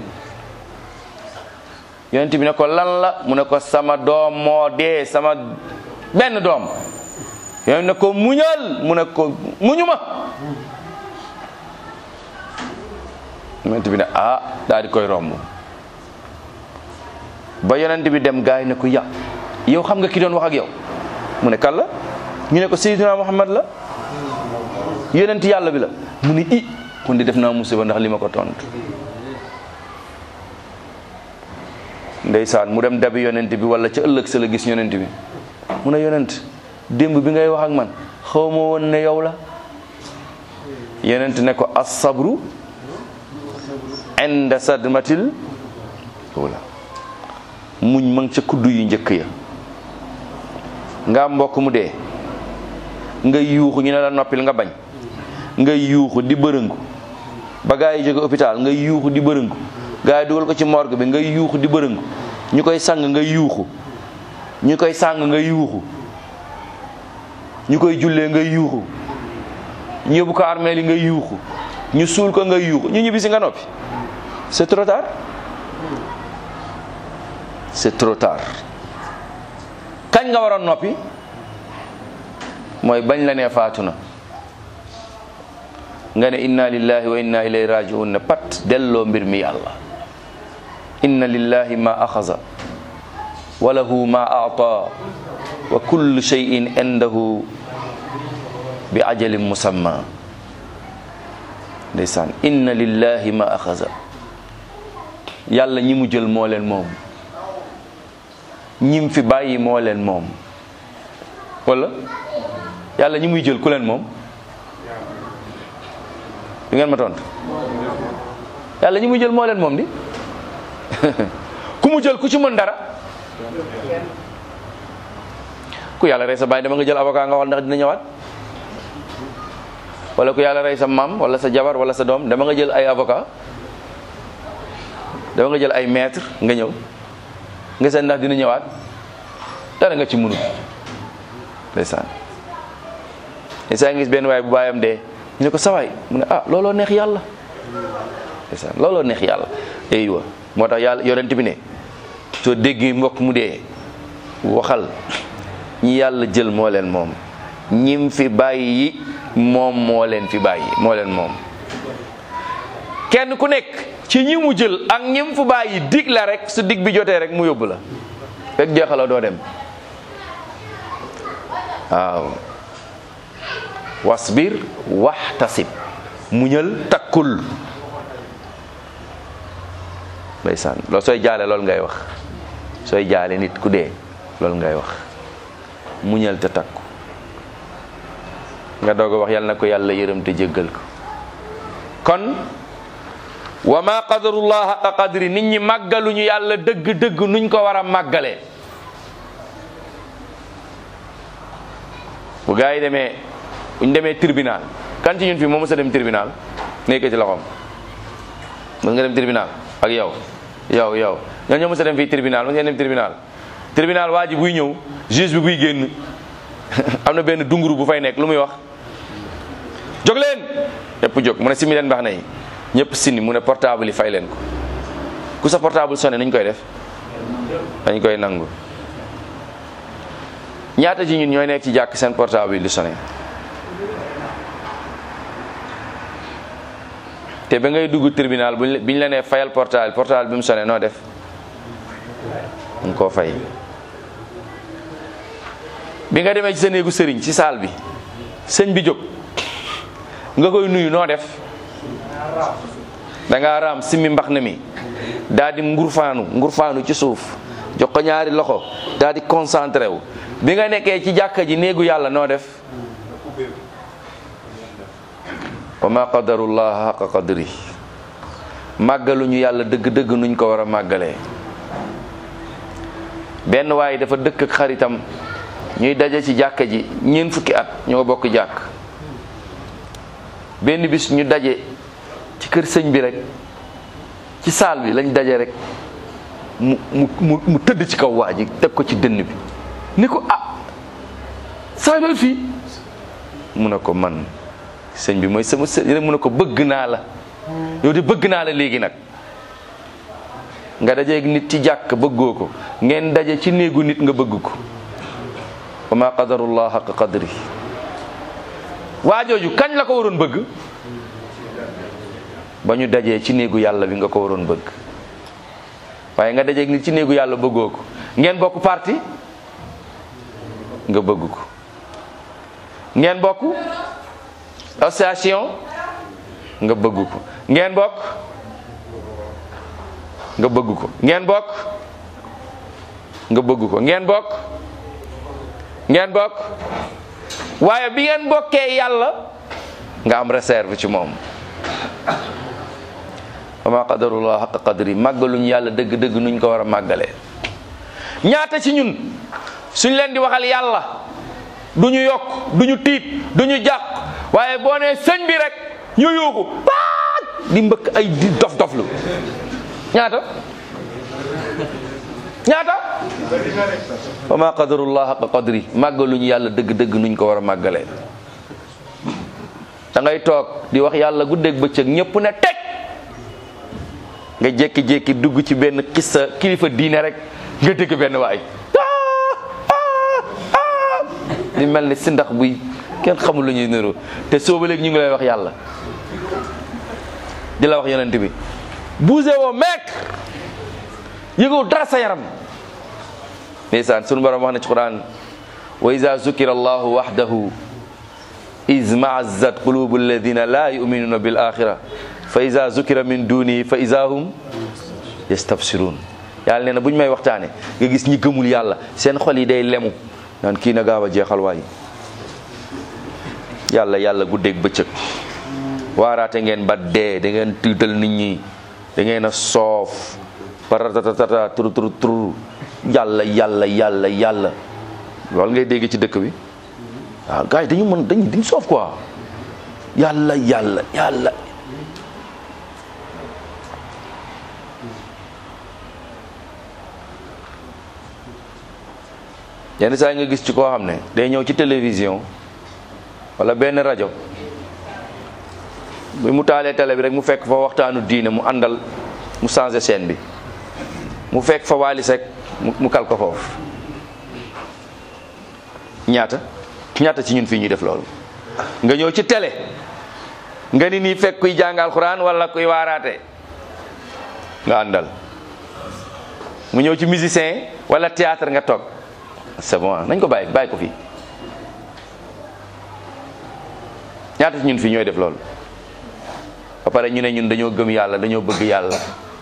yonente bi ne ko lan la mu ne ko sama doom moo dee sama benn doom yonente ne ko muñal mu ne ko muñu ma yonente bi ne ah daal di koy romb ba yonente bi dem gaay ne ko ya yow xam nga ki doon wax ak yow mu ne kan la ñu ne ko Seydina Muhammad la yonent yàlla bi la mu ne i kon di def naa musiba ndax li ma ko tontu ndeysaan mu dem dabi yonent bi wala ca ëllëg sa la gis yonent bi mu ne yonent démb bi ngay wax ak man xaw ma woon ne yow la yonent ne ko as-sabru inda sadmatil wala muñ ma ngi ca kuddu yu njëkk ya nga mbokk mu dee nga yuuxu ñu ne la noppil nga bañ nga yuuxu di bërëngu ba gaa yi jóge hôpital nga yuuxu di bërëngu gaa yi dugal ko ci morgue bi nga yuuxu di bërëngu ñu koy sang nga yuuxu ñu koy sang nga yuuxu ñu koy jullee nga yuuxu ñu yóbbu ko armeel yi nga yuuxu ñu suul ko nga yuuxu ñu ñibbisi nga noppi c'est trop tard c'est trop tard kañ nga waroon noppi mooy bañ la nee faatu na nga ne inna lillahi wa inna ilayhi rajiun ne pat delloo mbir mi yàlla inna lillahi ma axaza wa lahu ma aata wa kullu shay'in indahu bi ajalin musamma ndeysaan inna lillahi ma axaza yàlla ñi mu jël moo leen moom ñim fi bàyyi moo leen moom wala yàlla ñi muy jël ku leen moom di ngeen ma tontu yàlla ñi muy jël moo leen moom di ku mu jël ku ci mën dara ku yàlla rey sa bàyyi dama nga jël avocat nga xool ndax dina ñëwaat wala ku yàlla rey sa maam wala sa jabar wala sa doom dama nga jël ay avocat dama nga jël ay maître nga ñëw nga seet ndax dina ñëwaat dara nga ci mënul ndeysaan ndeysaan ngis benn waay bu baayam dee ñu ne ko sawaay mu ne ah looloo neex yàlla ndeysaan looloo neex yàlla aywa moo tax yàlla yonent bi ne soo déggee mbokk mu dee waxal ñi yàlla jël moo leen moom ñim fi bàyyi moom moo leen fi bàyyi moo leen moom kenn ku nekk ci ñi mu jël ak ñim fu bàyyi dig la rek su dig bi jotee rek mu yóbbu la fekk jeexaloo doo dem waaw wasbir waxtasib muñal takkul ndeysaan loolu sooy jaale loolu ngay wax sooy jaale nit ku dee loolu ngay wax muñal te takku nga doog a wax yal na ko yàlla yërëm te jéggal ko kon wa ma qadarullah haqa qadri nit ñi màggaluñu yàlla dëgg-dëgg nuñ ko war a màggalee bu gaa yi demee buñ demee tribunal kan ci ñun fii moo mës a dem tribunal nekk ci loxoom mës nga dem tribunal ak yow yow yow ñoo ñoo mës a dem fii tribunal mës ngeen dem tribunal tribunal waa ji buy ñëw juge bi buy génn am na benn dunguru bu fay nekk lu muy wax jóg leen ñëpp jóg mu ne simi leen baax na yi ñëpp sini mu ne portable yi fay leen ko ku sa portable sonné nuñ koy def dañ koy nangu ñaata ci ñun ñooy nekk ci jàkk seen portable yi di sonné te ba ngay dugg tribunal buñ biñ la nee fayal portable portable bi mu sonné noo def nga koo fay bi nga demee ci sa néegu sëriñ ci saal bi sëñ bi jóg nga koy nuyu noo def da ngaa raam simmi mbax na mi daal di ngurfaanu ngurfaanu ci suuf jox ko ñaari loxo daal di concentré wu bi nga nekkee ci jàkka ji néegu yàlla noo def wa ma qadarullah xaqa qadri màggaluñu yàlla dëgg-dëgg nuñ ko war a màggalee benn waaye dafa dëkk ak xaritam ñuy daje ci jàkka ji ñeent fukki at ñoo bokk jàkk benn bis ñu daje ci kër sëñ bi rek ci saal bi lañ daje rek mu mu mu mu tëdd ci kaw waa ji teg ko ci dënn bi ni ko ah saa doon fii mu ne ko man sëñ bi mooy sama sëñ rek mu ne ko bëgg naa la yow de bëgg naa la léegi nag nga dajeeg nit ci jàkk bëggoo ko ngeen daje ci néegu nit nga bëgg ko wa ma qadarullah xaq qadri waa jooju kañ la ko waroon bëgg ba ñu dajee ci néegu yàlla bi nga ko waroon bëgg waaye nga dajeeg nit ci néegu yàlla bëggoo ko ngeen bokk parti nga bëgg ko ngeen bokk association nga bëgg ko ngeen bokk nga bëgg ko ngeen bokk nga bëgg ko ngeen bokk ngeen bokk waaye bi ngeen bokkee yàlla nga am réserve ci moom wa ma qadarullah xaqa qadri màggaluñ yàlla dëgg-dëgg nuñ ko war a màggalee ñaata ci ñun suñ leen di waxal yàlla du ñu yokk du ñu tiit du ñu jàq waaye boo nee sëñ bi rek ñu yuuxu paat di mbëkk ay di dof doflu ñaata ñaata wa ma qadarullah xaqa qadri màggaluñ yàlla dëgg-dëgg nuñ ko war a màggalee da ngay toog di wax yàlla guddeeg bëccëg ñëpp ne teg nga jékki-jékki dugg ci benn kissa kilifa diine rek nga dégg benn waay di mel ni si ndax buy kenn xamul lu ñuy niru te sooba léegi ñu ngi lay wax yàlla di la wax yonent bi bougé woo meek yëgoo dara sa yaram ndeysaan sunu borom wax na ci quran wa iza zukira allahu wahdahu iz ma'azzat qulubu alladina la yu'minuna bil axira fa iza zukira min dunihi fa iza hum yastabsirun yàlla nee na bu ñu may waxtaane nga gis ñi gëmul yàlla seen xol yi day lemu naan kii na gaaw a jeexal waay yàlla yàlla guddeeg bëccëg waaraate ngeen ba dee da ngeen tiital nit ñi da ngeen a soof paratatata turu turu turu yàlla yàlla yàlla yàlla loolu ngay dégg ci dëkk bi waaw gars yi dañu mën dañu dañu soof quoi yàlla yàlla yàlla yenn saa yi nga gis ci koo xam ne day ñëw ci télévision wala benn rajo bi mu taalee télé bi rek mu fekk fa waxtaanu diine mu àndal mu changé scène bi mu fekk fa Wally Seck mu kal ko foofu ñaata ñaata ci ñun fii ñuy def loolu nga ñëw ci télé nga ni nii fekk kuy jàng alxuraan wala kuy waaraate nga àndal mu ñëw ci musicien wala théâtre nga toog c'est bon nañ ko bàyyi bàyyi ko fii ñaata ci ñun fii ñooy def loolu ba pare ñu ne ñun dañoo gëm yàlla dañoo bëgg yàlla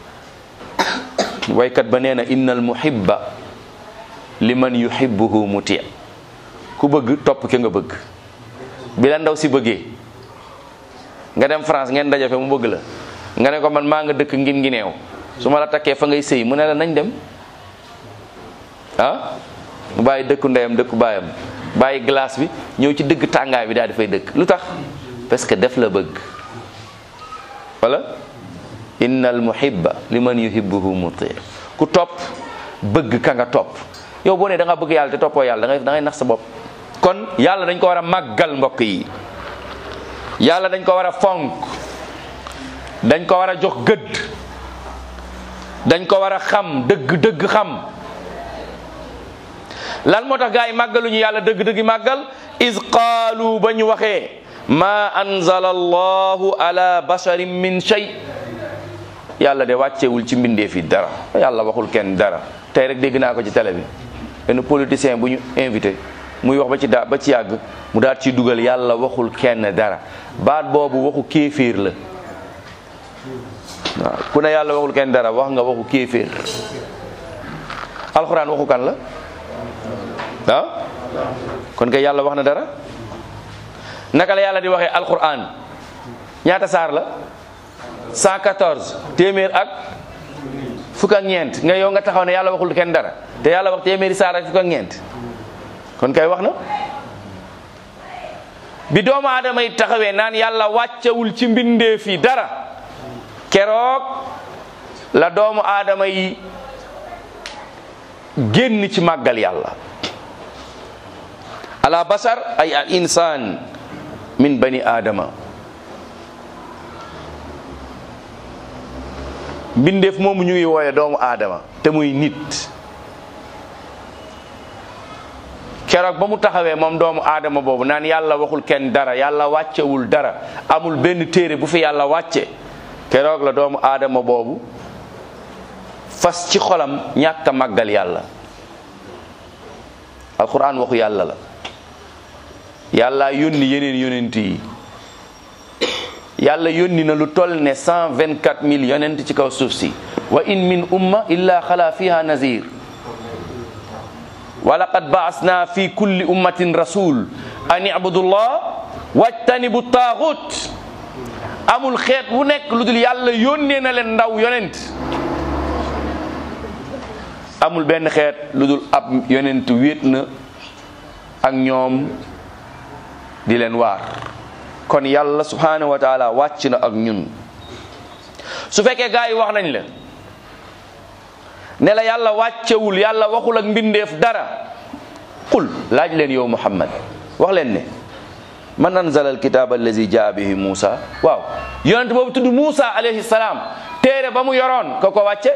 waykat ba nee na innal muhibba liman yuhibbuhu muti ku bëgg topp ke nga bëgg bi la ndaw si bëggee nga dem France ngeen dajafe mu bëgg la nga ne ko man maa nga dëkk ngin ngi neew su ma la takkee fa ngay sëy mu ne la nañ dem ah mu bàyyi dëkku ndeyam dëkku baayam bàyyi glace bi ñëw ci dëgg tàngaay bi daal di fay dëkk lu tax parce que def la bëgg wala innal muhibba liman yuhibbuhu muti ku topp bëgg ka nga topp yow boo nee da nga bëgg yàlla te toppoo yàlla da ngay da ngay nax sa bopp kon yàlla dañ ko war a màggal mbokk yi yàlla dañ ko war a fonk dañ ko war a jox gëdd dañ ko war a xam dëgg dëgg xam lan moo tax gaa yi màggaluñu yàlla dëgg-dëgg màggal is qaalu ba ñu waxee ma anzala allahu ala basharin min shay yàlla de wàccewul ci mbindeef yi dara yàlla waxul kenn dara tey rek dégg naa ko ci télé bi benn politicien bu ñu invité muy wax ba ci daa ba ci yàgg mu daal ci dugal yàlla waxul kenn dara baat boobu waxu kéeféer la waaw ku ne yàlla waxul kenn dara wax nga waxu kéeféer alxuraan waxu kan la ah kon kay yàlla wax na dara naka la yàlla di waxee alxuraan ñaata saar la 114 téeméer ak fukk ak ñeent nga yow nga taxaw ne yàlla waxul kenn dara te yàlla wax téeméeri saar ak fukk ak ñeent kon kay wax na bi doomu aadama yi taxawee naan yàlla wàccewul ci mbindeef yi dara keroog la doomu aadama yi génn ci màggal yàlla ala basar ay al insan min bani aadama mbindeef moomu ñu ngi wooye doomu aadama te muy nit keroog ba mu taxawee moom doomu aadama boobu naan yàlla waxul kenn dara yàlla wàccewul dara amul benn téere bu fi yàlla wàcce keroog la doomu aadama boobu fas ci xolam ñàkk a màggal yàlla alquran waxu yàlla la yàlla yónni yeneen yonent yi yàlla yónni na lu toll ne cent vingt quatre mille yonent ci kaw suuf si wa in min umma illa xala fiha nazir wa laqad baasna fi kulli ummatin rasul an ibudullah wajtanibu taaxut amul xeet wu nekk lu dul yàlla yónnee na leen ndaw yonent amul benn xeet lu dul ab yonent wéet na ak ñoom di leen waar kon yàlla subhanahu wa taala wàcc na ak ñun su fekkee gaa yi wax nañ la ne la yàlla wàccewul yàlla waxul ak mbindeef dara qul laaj leen yow muhammad wax leen ne man anzala alkitaba allazi jaa bihi Muusa waaw yonent boobu tudd Muusa alayhi salaam téere ba mu yoroon ko ko wàcce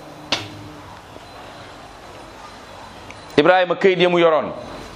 Ibrahima këyit ya mu yoroon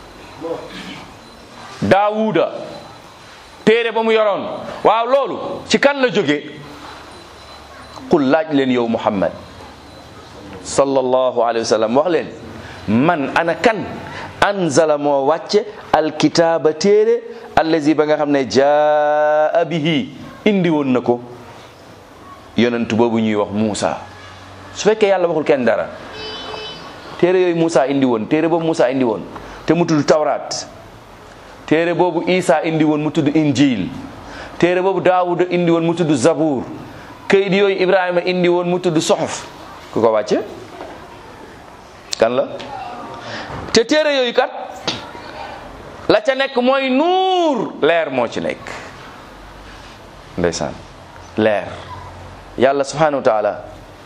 Daawuda téere ba mu yoroon waaw loolu ci kan la jóge qul laaj leen yow muhammad sallallahu alayhi wa sallam wax leen man ana kan anzala moo wàcce alkitaaba téere allazi ba nga xam ne jaa bihi indi woon na ko yonent boobu ñuy wax Muusa su fekkee yàlla waxul kenn dara téere yooyu Muusa indi woon téere boobu Muusa indi woon te mu tudd tawraat téere boobu Isa indi woon mu tudd injil téere boobu Daawuda indi woon mu tudd zabuur kayit yooyu Ibrahima indi woon mu tudd soxof ku ko wàcce kan la te téere yooyu kat la ca nekk mooy nuur leer moo ci nekk ndeysaan leer yàlla subhanahu wa taala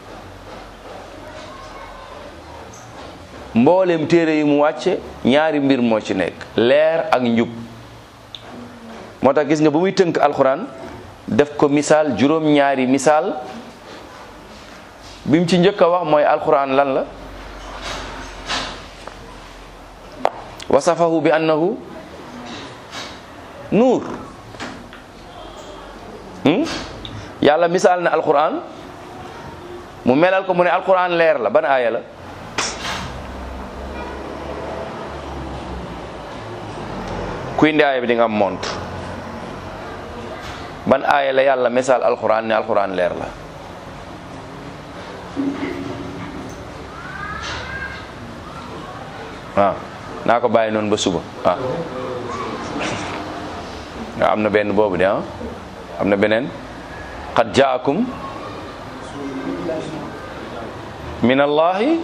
mboolem téere yi mu wàcce ñaari mbir moo ci nekk leer ak njub moo tax gis nga ba muy tënk alxuraan def ko misaal juróom ñaari misaal bi mu ci njëkk a wax mooy alxuraan lan la wasafahu bi annahu nuur yàlla misaal na alquran mu melal ko mu ne alquran leer la ban aaya la kuy ndi aaya bi di nga am mont ban aaya la yàlla misaal alquran ne alquran leer la waaw naa ko bàyyi noonu ba suba ah nga am na benn boobu de ah am na beneen qad jaakum min allahi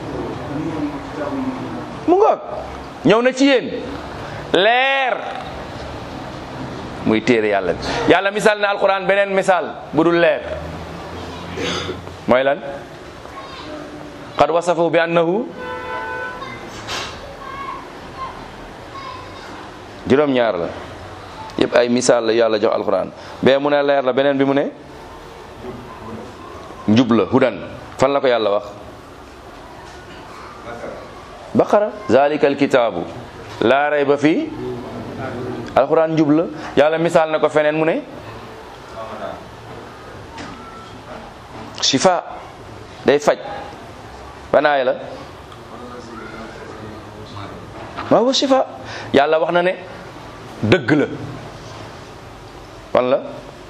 mu ngoog ñëw na ci yéen leer muy téere yàlla bi yàlla misaal na alquran beneen misaal bu dul leer mooy lan qad wasafahu bi annahu juróom ñaar la yëpp ay misaal la yàlla jox alquran bee mu ne leer la beneen bi mu ne njub la hudan fan la ko yàlla wax baqara zalika alkitaabu laa rayba fii alquran njub la yàlla misaal na ko feneen mu ne shifa day faj banaay la waaw shifa yàlla wax na ne dëgg la wan la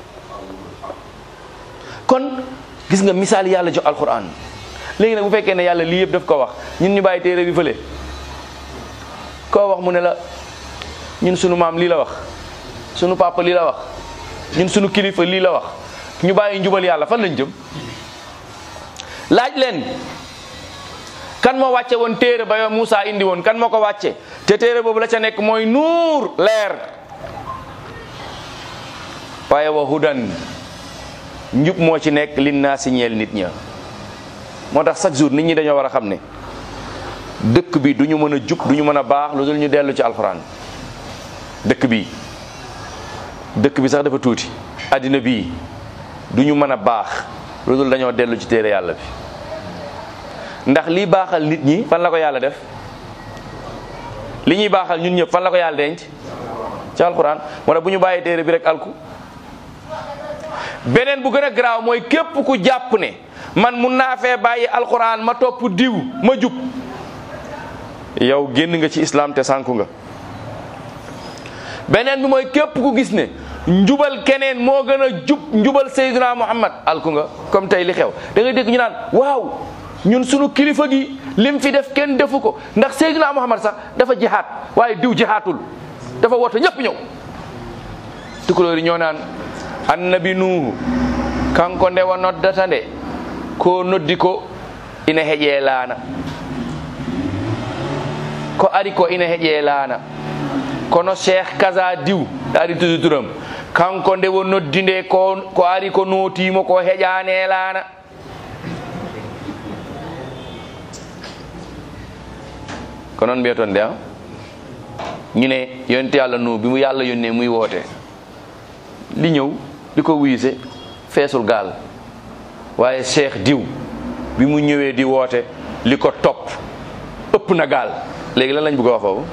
kon gis nga misaal yàlla jox alquran léegi nag bu fekkee ne yàlla lii yëpp daf ko wax ñun ñu bàyyi téere bi fële koo wax mu ne la ñun sunu maam lii la wax sunu papa lii la wax ñun sunu kilifa lii la wax ñu bàyyi njubal yàlla fan lañ jëm laaj leen kan moo wàcce woon téere ba yow Moussa indi woon kan moo ko wàcce te téere boobu la ca nekk mooy nuur leer waaye wa hudan njub moo ci nekk lin naa si ñeel nit ña moo tax chaque jour nit ñi dañoo war a xam ne dëkk bi du ñu mën a jub du ñu mën a baax lu dul ñu dellu ci alxuraan dëkk bi dëkk bi sax dafa tuuti addina bii du ñu mën a baax lu dul dañoo dellu ci téere yàlla bi ndax lii baaxal nit ñi fan la ko yàlla def li ñuy baaxal ñun ñëpp fan la ko yàlla denc ci alxuraan moo tax bu ñu bàyyee téere bi rek alku beneen bu gën a garaaw mooy képp ku jàpp ne man mun naa fee bàyyi alxuraan ma topp diw ma jub yow génn nga ci islam te sànku nga beneen bi mooy képp ku gis ne njubal keneen moo gën a jub njubal Seydina Muhammad alku nga comme tey li xew da ngay dégg ñu naan waaw ñun sunu kilifa gi lim fi def kenn defu ko ndax Seydina Muhammad sax dafa jihaat waaye diw jihaatul dafa woote ñëpp ñëw tukulóor yi ñoo naan annabi nuuhu kanko ndewa noddata nde ko noddi ko ina heƴee laana ko ari ko ina heƴee laana kono cheikh kaza diw ari tudu turam kanko ndewo noddi nde ko ko ari ko nootimo ko heƴaane laana ko noon mbiyaton nde a ñu ne yonte yàlla nu bi mu yàlla yónnee muy woote li ñëw di ko wiise feesul gaal waaye cheikh diw bi mu ñëwee di woote li ko topp ëpp na gaal léegi lan lañ bëgg a wax foofu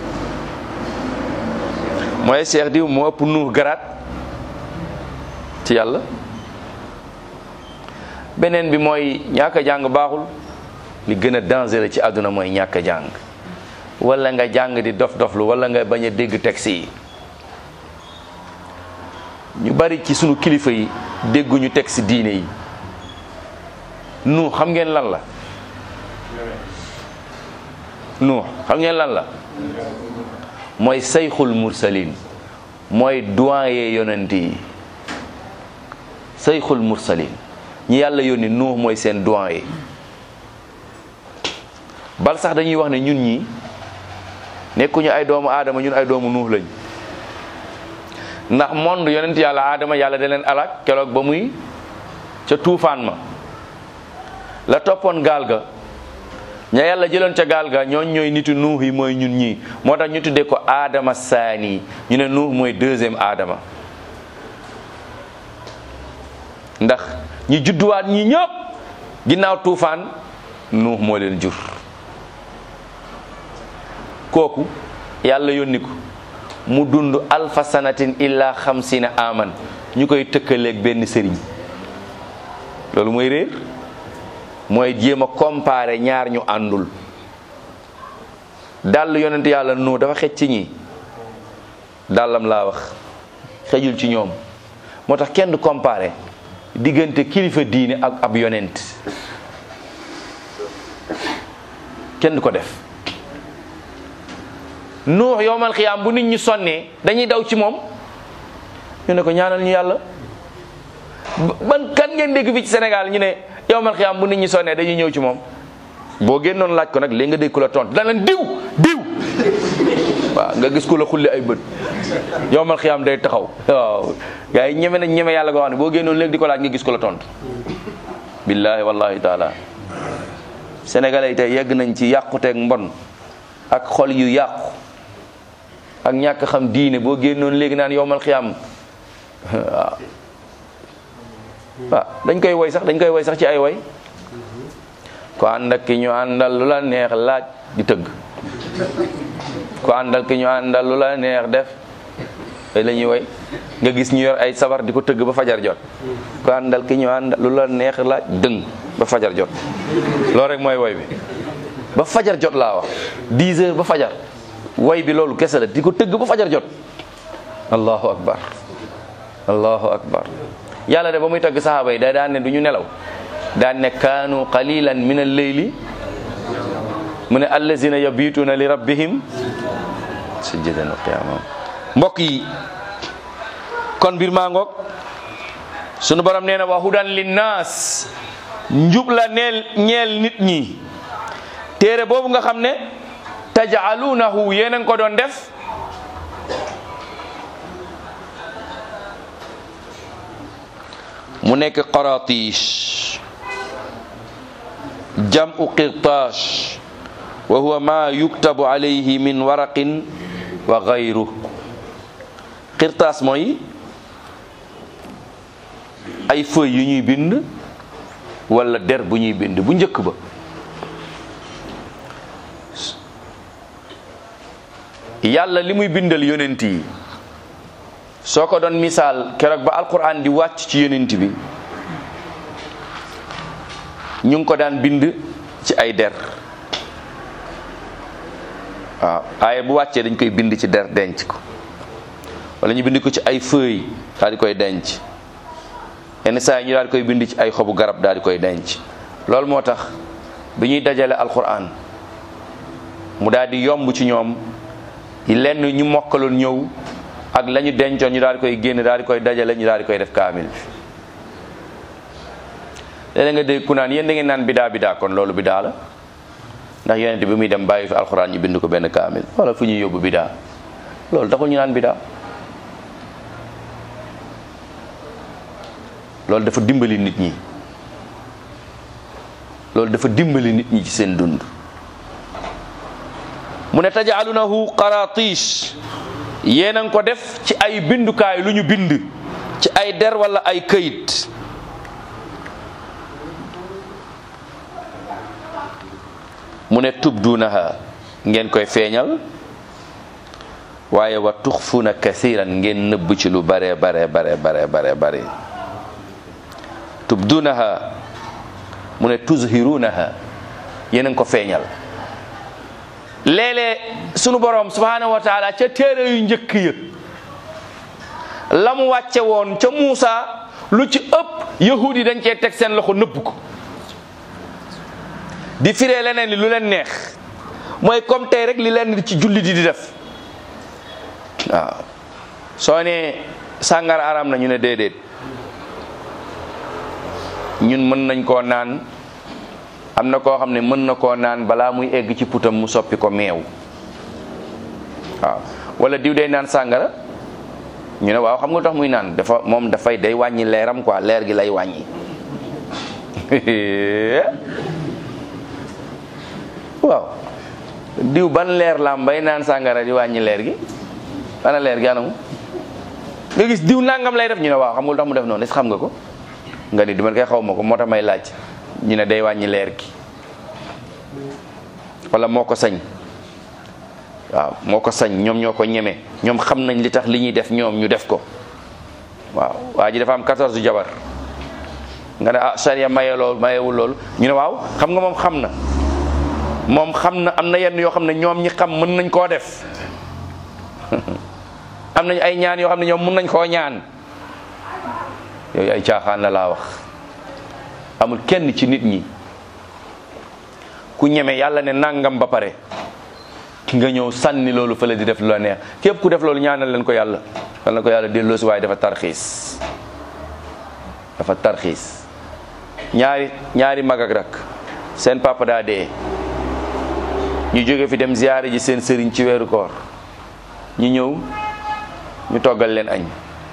mooy cheikh diw moo ëpp nuux garaat ci yàlla beneen bi mooy ñàkk a jàng baaxul li gën a dangereux ci àdduna mooy ñàkk a jàng wala nga jàng di dof doflu wala nga bañ a dégg texte yi ñu bari ci sunu kilifa yi dégguñu texte diine yi nu xam ngeen lan la nu xam ngeen lan la mooy sayxul mursalin mooy doyen yonent yi sayxul mursalin ñi yàlla yónni nuux mooy seen doyen bal sax dañuy wax ne ñun ñi nekkuñu ay doomu aadama ñun ay doomu nuux lañ ndax monde yonent yàlla aadama yàlla da leen alak keroog ba muy ca tuufaan ma la toppoon gaal ga ña yàlla jëloon ca gaal ga ñooñ ñooy nitu nuux yi mooy ñun ñii moo tax ñu tuddee ko aadama saani ñu ne nuux mooy deuxième aadama ndax ñi judduwaat ñi ñëpp ginnaaw tuufaan nuux moo leen jur kooku yàlla yónni ko mu dund alfa sanatin illa xamsina aman ñu koy tëkkaleeg benn sëriñ loolu mooy réer mooy jéem a comparer ñaar ñu àndul dàll yonent yàlla nu dafa xej ci ñi dàllam laa wax xejul ci ñoom moo tax kenn du comparer diggante kilifa diine ak ab yonent kenn du ko def nuux yowmal xiyaam bu nit ñi sonnee dañuy daw ci moom ñu ne ko ñaanal ñu yàlla ban kan ngeen dégg fii ci Sénégal ñu ne yowmal xiyaam bu nit ñi sonnee dañuy ñëw ci moom boo génnoon laaj ko nag léegi nga dégg ku la tontu dana leen diw diw waaw nga gis ku la xulli ay bët yowmal xiyaam day taxaw waaw gars yi ñeme nañ ñeme yàlla goo xam ne boo génnoon léegi di ko laaj nga gis ku la tontu billahi wallahi taala sénégalais yi tey yegg nañ ci yàquteeg mbon ak xol yu yàqu ak ñàkk xam diine boo génnoon léegi naan yowmal xiyaam waaw waaw dañ koy woy sax dañ koy woy sax ci ay woy ko ànd ak ki ñu àndal lu la neex laaj di tëgg ko àndal ki ñu àndal lu la neex def ay la ñuy woy nga gis ñu yor ay sabar di ko tëgg ba fajar jot ko àndal ki ñu àndal lu la neex laaj dëng ba fajar jot loolu rek mooy woy bi ba fajar jot laa wax 10 heures ba fajar way bi loolu kese la di ko tëgg ba fajar jot allahu akbar allahu akbar yàlla de ba muy tagg saxaaba yi da daan ne du ñu nelaw daan ne kaanu qalilan min al-layli mu ne allazina yabituuna li rabbihim sujjadan wa qiyaama mbokk yi kon mbir maa ngoog sunu borom nee na wa hudan linnaas njub la neel ñeel nit ñi téere boobu nga xam ne tajaaluunahu yéen a ngi ko doon def mu nekk qaratish jam'u qirtash wa huwa ma yuktabu alayhi min waraqin wa gayru qirtaas mooy ay feuilles yu ñuy bind wala der bu ñuy bind bu njëkk ba yàlla li muy bindal yonent yi soo ko doon misaal keroog ba alquran di wàcc ci yonent bi ñu ngi ko daan bind ci ay der waaw aaye bu wàccee dañ koy bind ci der denc ko wala ñu bind ko ci ay feuilles daal di koy denc yenn saa yi ñu daal di koy bind ci ay xobu garab daal di koy denc loolu moo tax bi ñuy dajale alquran mu daal di yomb ci ñoom lenn ñu mokkaloon ñëw ak la ñu dencoon ñu daal di koy génn daal di koy dajale ñu daal di koy def kaamil bi léeg nga dégg ku naan yéen da ngeen naan bidaa bidaa kon loolu bidaa la ndax yonent bi muy dem bàyyi fi alxuraan ñu bind ko benn kaamil wala fu ñuy yóbbu bidaa loolu taxul ñu naan bidaa loolu dafa dimbali nit ñi loolu dafa dimbali nit ñi ci seen dund mu ne tajaalunahu qaratish yéen a ngi ko def ci ay bindukaay lu ñu bind ci ay der wala ay këyit mu ne tubdunaha ngeen koy feeñal waaye wa tuxfuna kathiran ngeen nëbb ci lu bare bare bare bare bare bare tubdunaha mu ne tuzhirunaha yéen a ngi ko feeñal léeg-léeg sunu borom subhanahu wa taala ca téere yu njëkk ya la mu wàcce woon ca Muusa lu ci ëpp yahud yi dañ cee teg seen loxo nëbb ko di firee leneen li lu leen neex mooy comme tey rek li leen ci jullit yi di def waaw soo ne sàngara aram na ñu ne déedéet ñun mën nañ koo naan am na koo xam ne mën na koo naan balaa muy egg ci putam mu soppi ko meew waaw wala diw day naan sàngara ñu ne waaw xam nga tax muy naan dafa moom dafay day wàññi leeram quoi leer gi lay wàññi waaw diw ban leer lam bay naan sàngara di wàññi leer gi ana leer gi anamu nga gis diw nangam lay def ñu ne waaw xam nga lu tax mu def noonu est xam nga ko nga ni dama koy xaw ma ko moo tax may laaj ñu ne day wàññi leer gi wala moo ko sañ waaw moo ko sañ ñoom ñoo ko ñeme ñoom xam nañ li tax li ñuy def ñoom ñu def ko waaw waa ji dafa am 14 jabar nga ne ah charia maye loolu mayewul loolu ñu ne waaw xam nga moom xam na moom xam na am na yenn yoo xam ne ñoom ñi xam mën nañ koo def am nañ ay ñaan yoo xam ne ñoom mën nañ koo ñaan yooyu ay caaxaan la laa wax amul kenn ci nit ñi ku ñeme yàlla ne nangam ba pare nga ñëw sànni loolu fële di def lu la neex képp ku def loolu ñaanal leen ko yàlla yal na ko yàlla delloosi waaye dafa tarxiis dafa tarxiis ñaari ñaari mag ak rak seen papa daa dee ñu jóge fi dem ziyaare ji seen sëriñ ci weeru koor ñu ñëw ñu toggal leen añ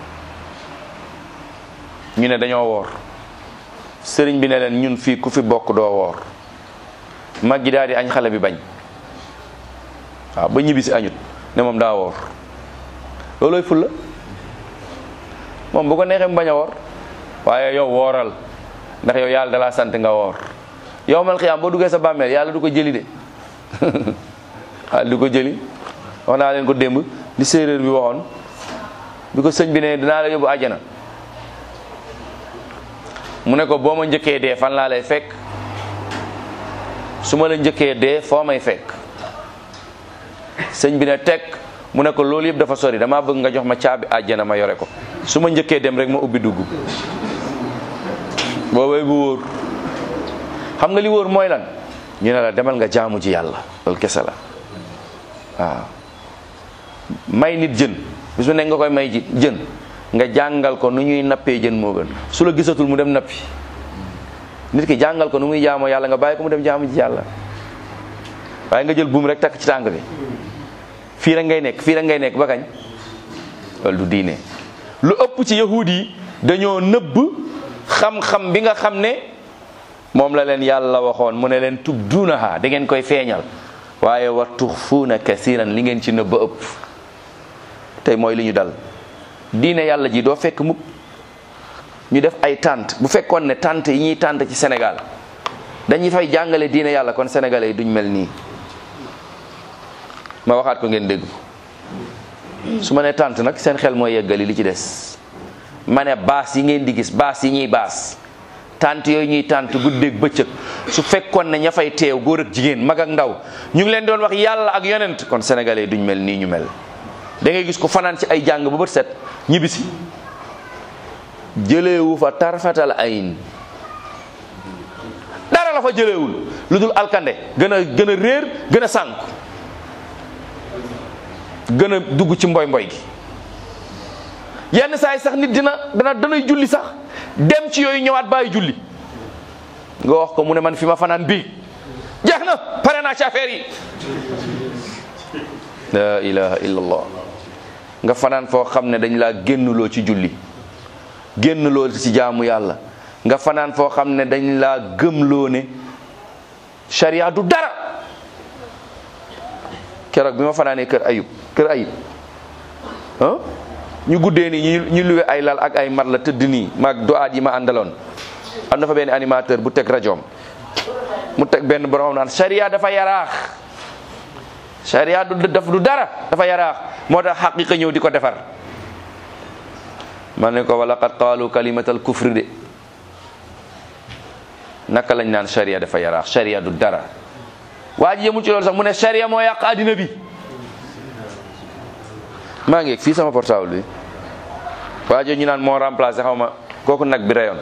ñu ne dañoo woor sëriñ bi ne leen ñun fii ku fi bokk doo woor mag gi daal di añ xale bi bañ waaw ba ñibbi si añut ne moom daa woor loolooy fulla moom bu ko neexee mu bañ a woor waaye yow wooral ndax yow yàlla dalaa sant nga woor yow mal xiyaam boo duggee sa bàmmeel yàlla du ko jëli de waaw du ko jëli wax naa leen ko démb li séeréer bi waxoon bi ko sëñ bi ne dinaa la yóbbu àjjana mu ne ko boo ma njëkkee dee fan laa lay fekk su ma la njëkkee dee foo may fekk sëñ bi ne teg mu ne ko loolu yëpp dafa sori damaa bëgg nga jox ma caabi àjjana ma yore ko su ma njëkkee dem rek ma ubbi dugg boobay bu wóor xam nga li wóor mooy lan ñu ne la demal nga jaamu ji yàlla loolu kese la waaw may nit jën bis mu nekk nga koy may ji jën nga jàngal ko nu ñuy nappee jën moo gën su la gisatul mu dem nappi nit ki jàngal ko nu muy jaamoo yàlla nga bàyyi ko mu dem jaamu ji yàlla waaye nga jël buum rek takk ci tànk bi fii rek ngay nekk fii rek ngay nekk ba kañ loolu du diine lu ëpp ci yahuud yi dañoo nëbb xam-xam bi nga xam ne moom la leen yàlla waxoon mu ne leen tubduunaha da ngeen koy feeñal waaye wa tuxfuuna kasiran li ngeen ci nëbb ëpp tey mooy li ñu dal diine yàlla ji doo fekk mukk ñu def ay tànt bu fekkoon ne tànt yi ñuy tànt ci Sénégal dañuy fay jàngale diine yàlla kon sénégalais yi duñ mel nii ma waxaat ko ngeen dégg su ma ne tànt nag seen xel mooy yeggali li ci des ma ne baas yi ngeen di gis baas yi ñuy baas tànt yooyu ñuy tànt guddeeg bëccëg su fekkoon ne ña fay teew góor ak jigéen mag ak ndaw ñu ngi leen doon wax yàlla ak yonent kon sénégalais yi duñ mel nii ñu mel da ngay gis ko fanaan ci ay jàng ba bët set ñibbisi jëleewu fa tarfatal ayin dara la fa jëleewul lu dul alkande gën a gën a réer gën a sànk gën a dugg ci mboy mboy gi yenn saa yi sax nit dina dana danay julli sax dem ci yooyu ñëwaat bàyyi julli nga wax ko mu ne man fi ma fanaan bii jeex na pare naa ci affaire yi la ilaha illallah nga fanaan foo xam ne dañ laa génnuloo ci julli génnuloo ci jaamu yàlla nga fanaan foo xam ne dañ laa gëmloo ne sharia du dara keroog bi ma fanaanee kër ayub kër ayub ah ñu guddee nii ñu ñu luwe ay lal ak ay mat la tëdd nii maag doaat yi ma àndaloon am na fa benn animateur bu teg rajoom mu teg benn borom naan sharia dafa yaraax sharia du daf du dara dafa yaraax moo tax xaqiqa ñëw di ko defar ma ne ko wala qad qaalu kalimatal kufri de naka lañ naan sharia dafa yaraax sharia du dara waa ji yëmul ci loolu sax mu ne sharia moo yàq àddina bi maa ngi fii sama portable bi waa ji ñu naan moo remplacé xaw ma kooku nag bi rayoon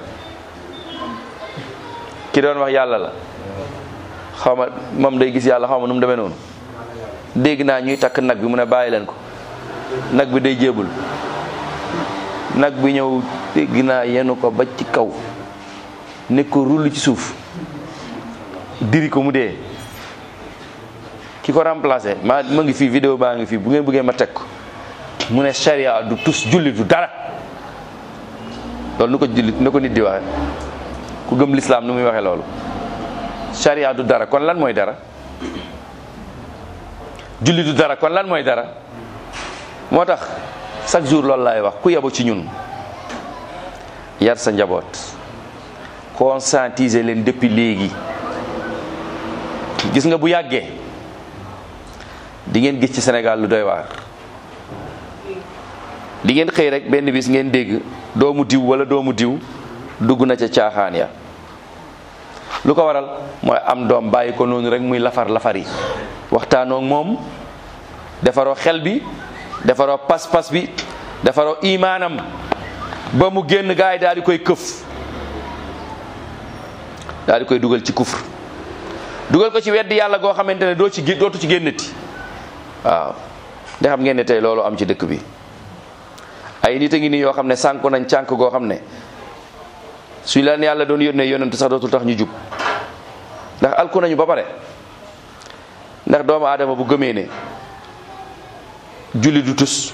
ki doon wax yàlla la xaw ma moom day gis yàlla xaw ma nu mu demee noonu dégg naa ñuy takk nag bi mu ne bàyyi leen ko nag bi day jébul nag bi ñëw dégg naa yenu ko ba ci kaw ne ko rull ci suuf diri ko mu dee ki ko remplacé maa ma ngi fii vidéo baa ngi fii bu ngeen bëggee ma teg ko mu ne charia du tus julli du dara loolu nu ko jullit nu ko nit di waxe ku gëm lislaam nu muy waxee loolu charia du dara kon lan mooy dara julli du dara kon lan mooy dara moo tax chaque jour loolu laay wax ku yabo ci ñun yar sa njaboot conscientiser leen depuis léegi gis nga bu yàggee di ngeen gis ci Sénégal lu doy waar di ngeen xëy rek benn bis ngeen dégg doomu diw wala doomu diw dugg na ca caaxaan ya lu ko waral mooy am doom bàyyi ko noonu rek muy lafar lafar yi waxtaanoo moom defaroo xel bi defaroo pas-pas bi defaroo imaanam ba mu génn gaay daal di koy këf daal di koy dugal ci kufr dugal ko ci weddi yàlla goo xamante ne doo ci dootu ci génnati waaw da xam ngeen ne tey loolu am ci dëkk bi ay nit a ngi nii yoo xam ne sànku nañ cànk goo xam ne suñ leen yàlla doon yónnee yonent sax dootul tax ñu jub ndax alku nañu ba pare ndax doomu aadama bu gëmee ne julli du tus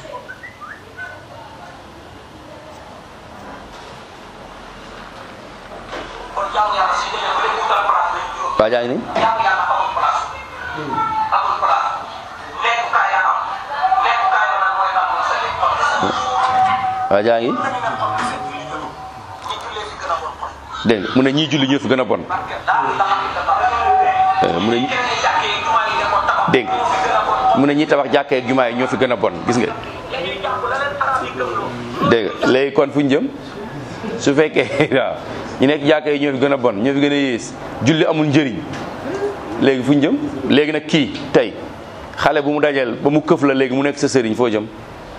kon jaamu yàlla si demee ba léegi wutal place lañ juróom. waa jaa ngi ni jaamu yàlla amul place. amul place. lekkukaay ya am. lekkukaay ya nag mooy lan mooy sa lekk toog sa lekk. waa jaa ngi ñi jullee fi gën a bon kon. dégg nga mu ne ñii julli ñoo fi gën a bon parce que daal la xam ne dafa. Euh, mu ne ñi- kenn jàkkee jumaa yi nekkoon tabax. dégg moo fi gën a bon. mu ne ñi tabax jàkkee ak jumaa yi ñoo fi gën a bon gis nga dañuy jàpp la leen arab yi gëmloo. dégg nga léegi kon fu ñu jëm su fekkee waaw ñu nekk jàkkee yi ñoo fi gën a bon ñoo fi gën a yées julli amul njëriñ léegi fu ñu jëm léegi nag kii tey xale bu mu dajeel ba mu këf la léegi mu nekk sa sëriñ foo jëm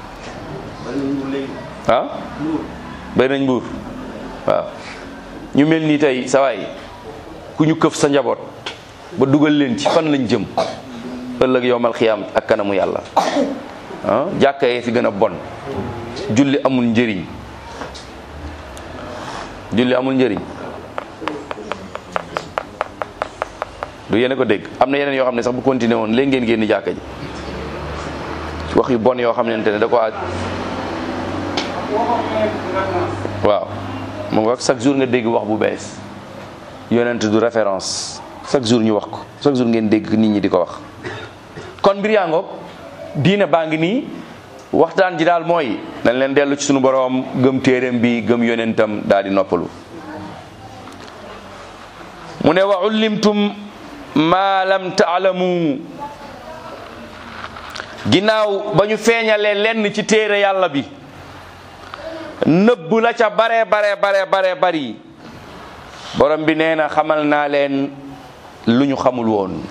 ah bari nañ mbuur waaw ñu mel nii tey sawaay ku ñu këf sa njaboot ba dugal leen ci fan lañ jëm ëllëg yowmal xiyaam ak kanamu yàlla ah jàkka yee fi gën a bon julli amul njëriñ julli amul njëriñ du yéen a ko dégg am na yeneen yoo xam ne sax bu continué woon léegi ngeen génn jàkka ji wax yu bon yoo xam ne ne da ko aj waaw mu nga chaque jour nga dégg wax bu bees yonent du référence chaque jour ñu wax ko chaque jour ngeen dégg nit ñi di ko wax kon mbir yaa ngoog diine baa ngi nii waxtaan ji daal mooy dañ leen dellu ci sunu boroom gëm téeréem bi gëm yonentam daal di noppalu mu ne wa ullimtum ma lam taalamu ginnaaw ba ñu feeñalee lenn ci téere yàlla bi nëbb la ca bare bare bare bare bari borom bi nee na xamal naa leen lu ñu xamul woon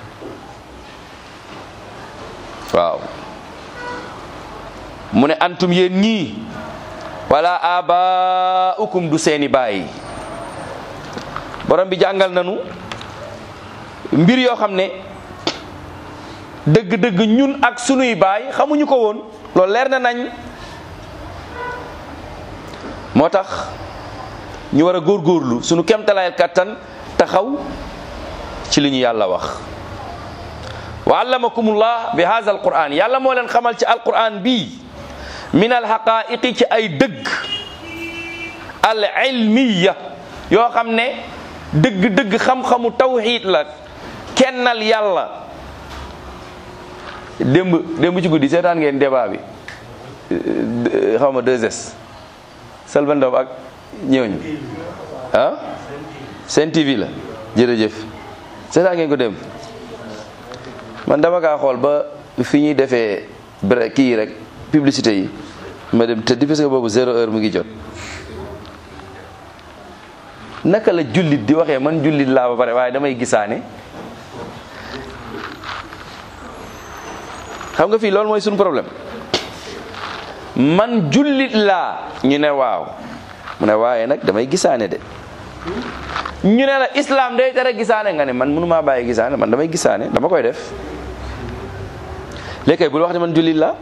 waaw mu ne antum yéen ñii wala abaukum du seeni baay borom bi jàngal nanu mbir yoo xam ne dëgg-dëgg ñun ak sunuy baay xamuñu ko woon loolu leer na nañ moo tax ñu war a góorgóorlu sunu kemtalaayal kattan taxaw ci li ñu yàlla wax wa allamakumullah bi hadha alquran yàlla moo leen xamal ci alquran bii min alxaqaiqi ci ay dëgg al ilmiya yoo xam ne dëgg-dëgg xam-xamu tawxiid la kennal yàlla démb démb ci guddi seetaan ngeen débat bi xaw ma 2S Salva Ndom ak ñëwñu ah Sen TV la jërëjëf seetaan ngeen ko démb man dama kaa xool ba fi ñuy defee bre kii rek publicité yi ma dem tëddi parce que boobu zéro heure mu ngi jot naka la jullit di waxee man jullit laa ba pare waaye damay gisaane xam nga fii loolu mooy suñu problème man jullit laa ñu ne waaw mu ne waaye nag damay gisaane de ñu ne la islam day tere gisaane nga ne man mënumaa bàyyi gisaane man damay gisaane dama koy def léegi kay bul wax ne man jullit laa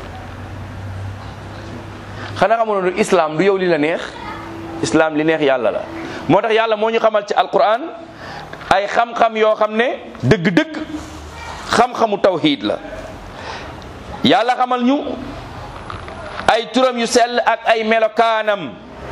xanaa xamoon ne islam du yow li la neex islam li neex yàlla la moo tax yàlla moo ñu xamal ci alquran ay xam-xam yoo xam ne dëgg-dëgg xam-xamu tawxiid la yàlla xamal ñu ay turam yu sell ak ay melokaanam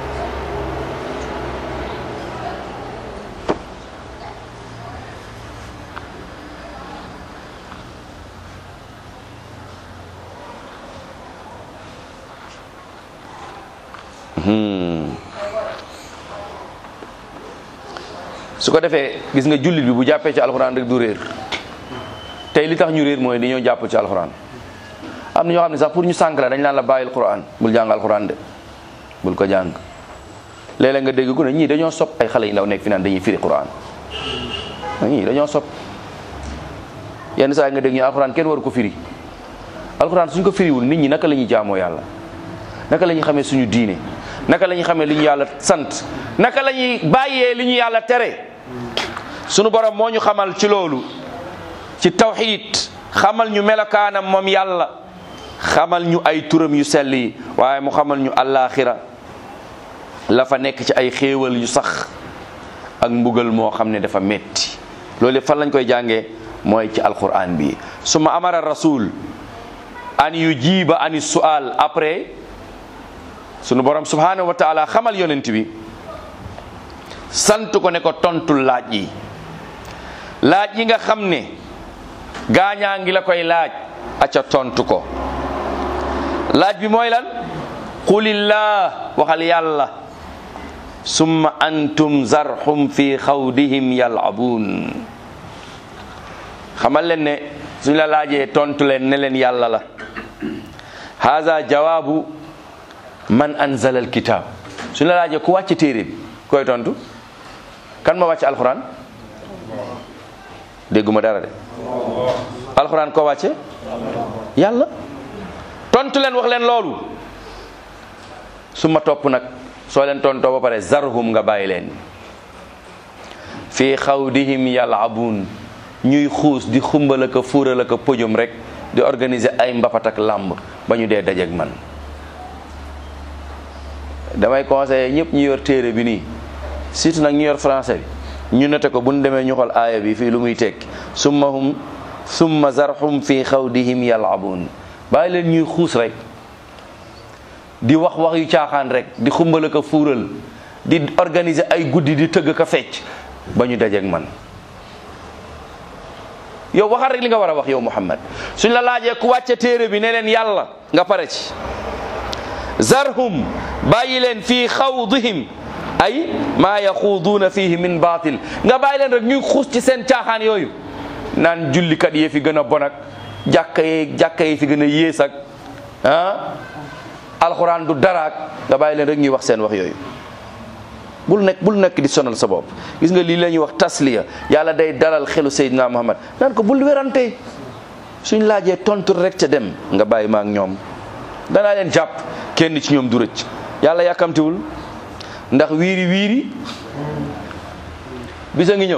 su ko defee gis nga jullit bi bu jàppee ci alxuraan rek du réer tey li tax ñu réer mooy dañoo jàpp ci alxuraan am na ñoo xam ne sax pour ñu sànk la dañ naan la bàyyil quran bul jàng alxuraan de bul ko jàng léeg-léeg nga dégg ku ne ñii dañoo sopp ay xale yi ndaw nekk fi naan dañuy firi quran ñii dañoo sopp yenn saa yi nga dégg ñu alxuraan kenn waru ko firi alxuraan suñ ko firiwul nit ñi naka la ñuy jaamoo yàlla naka la ñuy xamee suñu diine naka la ñuy xamee li ñu yàlla sant naka la ñuy bàyyee li ñu yàlla tere sunu borom moo ñu xamal ci loolu ci tawxiid xamal ñu melokaanam moom yàlla xamal ñu ay turam yu sell yi waaye mu xamal ñu àllaaxira la fa nekk ci ay xéewal yu sax ak mbugal moo xam ne dafa metti loolu fan lañ koy jàngee mooy ci alquran bi suma amara rasul an yu jiiba ani sual après sunu borom subhanahu wa taala xamal yonent bi sant ko ne ko tontul laaj yi laaj yi nga xam ne gaañaa ngi la koy laaj aca tontu ko laaj bi mooy lan qulillah waxal yàlla summa antum zarhum fi xawdihim yalabuun xamal leen ne suñ la laajee tontu leen ne leen yàlla la haza jawaabu man anzala alkitab suñ la laajee ku wàcc téere bi koy tontu kan ma wàcc alquran dégguma dara de alxuraan ko wàcce yàlla tontu leen wax leen loolu su ma topp nag soo leen tontoo ba pare zarhum nga bàyyi leen fii xawdihim yalabuun ñuy xuus di xumbal ak a fuural ak a pëjum rek di organiser ay mbapat ak làmb ba ñu dee dajeeg man damay conseiller ñëpp ñu yor téere bi nii surtout nag ñu yor français bi ñu noté ko bu ñu demee ñu xool aaya bi fii lu muy tekki summa hum summa zarhum fii xawdihim yalabuun bàyyi leen ñuy xuus rek di wax wax yu caaxaan rek di xumbal ak a fuural di organiser ay guddi di tëgg ka fecc ba ñu dajeeg man yow waxal rek li nga war a wax yow Muhammad suñ la laajee ku wàcce téere bi ne leen yàlla nga pare ci zarhum bàyyi leen fii xawdihim ay maa yaxuuduuna fihi min baatil nga bàyyi leen rek ñuy xuus ci seen caaxaan yooyu naan jullikat yee fi gën a bon ak jàkka yee jàkka yi fi gën a yées ak ah alxuraan du daraak nga bàyyi leen rek ñuy wax seen wax yooyu bul nekk bul nekk di sonal sa bopp gis nga lii la ñuy wax tasliya yàlla day dalal xelu Seydina Muhammad naan ko bul werante suñ laajee tontu rek ca dem nga bàyyi ma ak ñoom danaa leen jàpp kenn ci ñoom du rëcc yàlla yàkkamtiwul ndax wiiri wiiri bisa ngi ñëw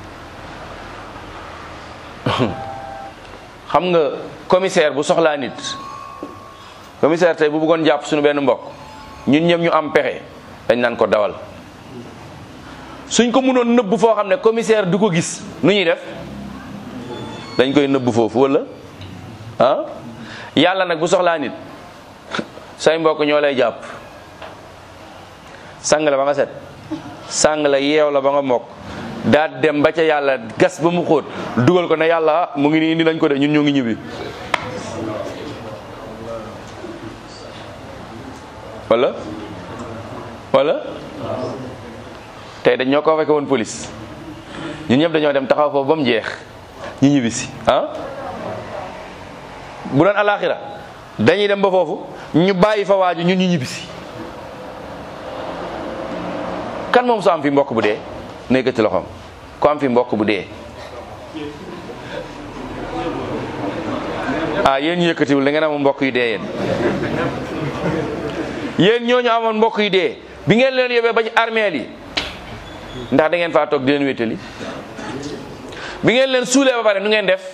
xam nga commissaire bu soxlaa nit commissaire tey bu bëggoon jàpp suñu benn mbokk ñun ñëpp ñu am pexe dañ naan ko dawal suñ ko mënoon nëbb foo xam ne commissaire du ko gis nu ñuy def dañ koy nëbb foofu wala ah yàlla nag bu soxlaa nit say mbokk ñoo lay jàpp sang la ba nga set sang la yeew la ba nga mokk daal dem ba ca yàlla gas ba mu xóot dugal ko ne yàlla ah mu ngi nii indi nañ ko de ñun ñoo ngi ñibbi wala wala tey dañ ñoo ko fekke woon police ñun ñëpp dañoo dem taxaw foofu ba mu jeex ñu ñibbisi ah bu doon alaxira dañuy dem ba foofu ñu bàyyi fa waaju ñun ñu ñibbisi kan moom su am fi mbokk bu dee nekkati loxoom ku am fi mbokk bu dee ah yéen ñu yëkkatiwul da ngeen amoon mbokk yu dee yéen yéen ñooñu amoon mbokk yu dee bi ngeen leen yóbbee ba ci armeel yi ndax da ngeen faa toog di leen wéttali bi ngeen leen suulee ba pare nu ngeen def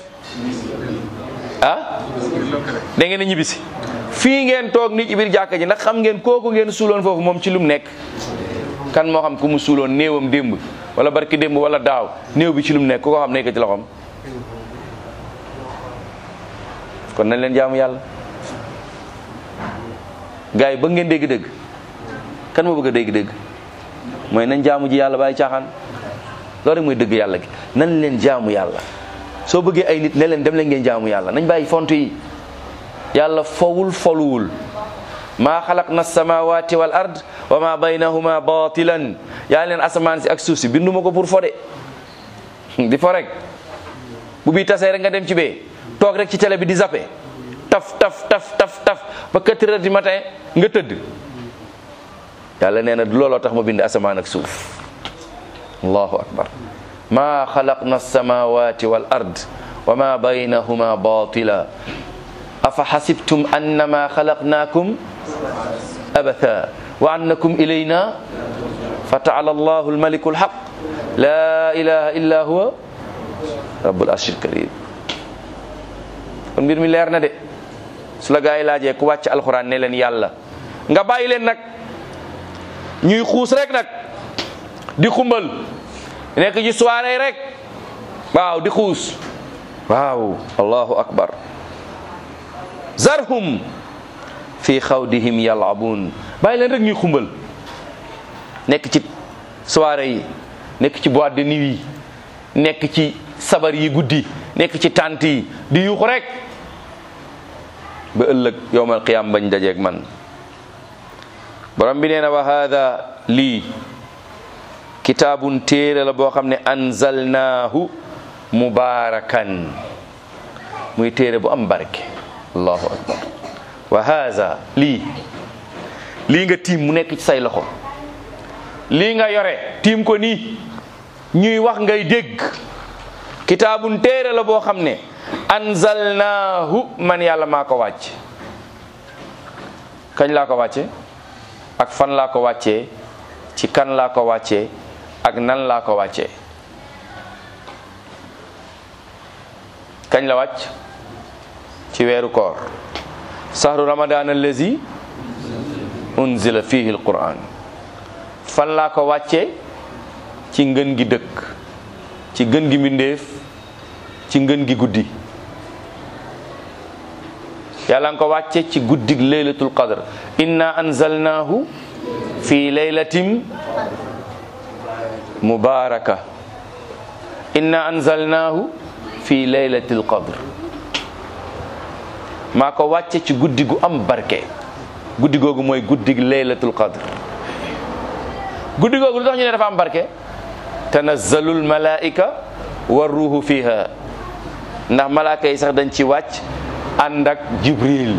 ah da ngeen a ñibbisi fii ngeen toog ni ci biir jàkka ji ndax xam ngeen kooku ngeen suuloon foofu moom ci lum nekk kan moo xam ku mu suuloon néewam démb wala barki démb wala daaw néew bi ci lum nekk ku ko xam nekk ci loxoom kon nañ leen jaamu yàlla gars yi ba ngeen dégg-dégg kan moo bëgg a dégg-dégg mooy nañ jaamu ji yàlla bàyyi caaxaan loolu rek mooy dëgg yàlla gi nañ leen jaamu yàlla soo bëggee ay nit ne leen dem leen ngeen jaamu yàlla nañ bàyyi font yi yàlla fowul foluwul maa xalaqna samawati wal ard wa ma baynahuma batilan yaa leen asamaan si ak suuf si binduma ko pour fo de di fo rek bu bii tasee rek nga dem ci bee toog rek ci télé bi di zappe taf taf taf taf taf ba quatre heures du matin nga tëdd yàlla nee na looloo tax ma bind asamaan ak suuf allahu akbar ma xalaqna samawati wal ard wa ma baynahuma batila afa xasibtum annama xalaqnakum abatha wa annakum ilayna fa taala allahu almaliku alhaq la ilaha illa huwa rabbul arshil karim kon mbir mi leer na de su la gaa yi laajee ku wàcc alxuraan ne leen yàlla nga bàyyi leen nag ñuy xuus rek nag di xumbal nekk ci soirée rek waaw di xuus waaw allahu akbar zarhum fi xawdihim yalabun bàyyi leen rek ñuy xumbal nekk ci soirée yi nekk ci boîte de nuit yi nekk ci sabar yi guddi nekk ci tànt yi di yuuxu rek ba ëllëg yowmal qiyam bañ dajeeg man borom bi nee na wa hada lii kitaabun téere la boo xam ne anzalnaahu mubaarakan muy téere bu am barke allahu akbar wa hada lii lii nga tiim mu nekk ci say loxo lii nga yore tiim ko nii ñuy wax ngay dégg kitaabun téere la boo xam ne anzalnaahu man yàlla maa ko wàcc kañ laa ko wàcce ak fan laa ko wàccee ci kan laa ko wàccee ak nan laa ko wàccee kañ la wàcc ci weeru koor sahru ramadan allazi unzila fihi alquran fan laa ko wàccee ci ngën gi dëkk ci ngën gi mbindéef ci ngën gi guddi yàlla nga ko wàcce ci guddig laylatul qadr inna anzalnahu fi laylatin mubaraka inna anzalnahu fi laylatil qadr maa ko wàcce ci guddi gu am barke guddi googu mooy guddig laylatul qadr guddi googu lu tax ñu ne dafa am barke tanazzalul malaika wa ruuhu fiha ndax malaaka yi sax dañ ci wàcc ànd ak jibril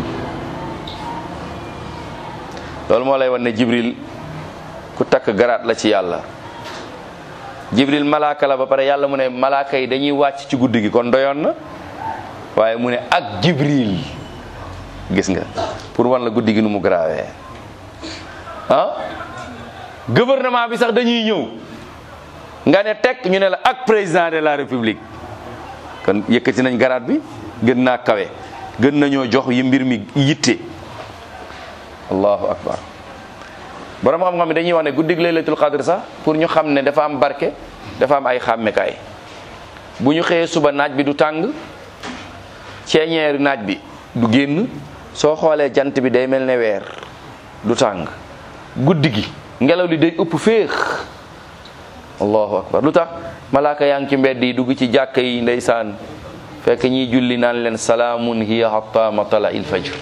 loolu moo lay wan ne jibril ku takk garaat la ci yàlla jibril malaaka la ba pare yàlla mu ne malaaka yi dañuy wàcc ci guddi gi kon doyoon na waaye mu ne ak jibril gis nga pour wan la guddi gi nu mu garaawee ah gouvernement bi sax dañuy ñëw nga ne tekk ñu ne la ak président de la république kon yëkkati nañ garaat bi gën naa kawe gën nañoo jox yi mbir mi yitte allahu akbar borom xam-xam yi dañuy wax ne guddig laylatul qadr sax pour ñu xam ne dafa am barke dafa am ay xàmmekaay bu ñu xëyee suba naaj bi du tàng ceeñeeri naaj bi du génn soo xoolee jant bi day mel ne weer du tàng guddi gi ngelaw li day ëpp féex allahu akbar lu tax malaaka yaa ngi ci mbedd yi dugg ci jàkka yi ndeysaan fekk ñiy julli naan leen salaamun hiya hatta matala il fajr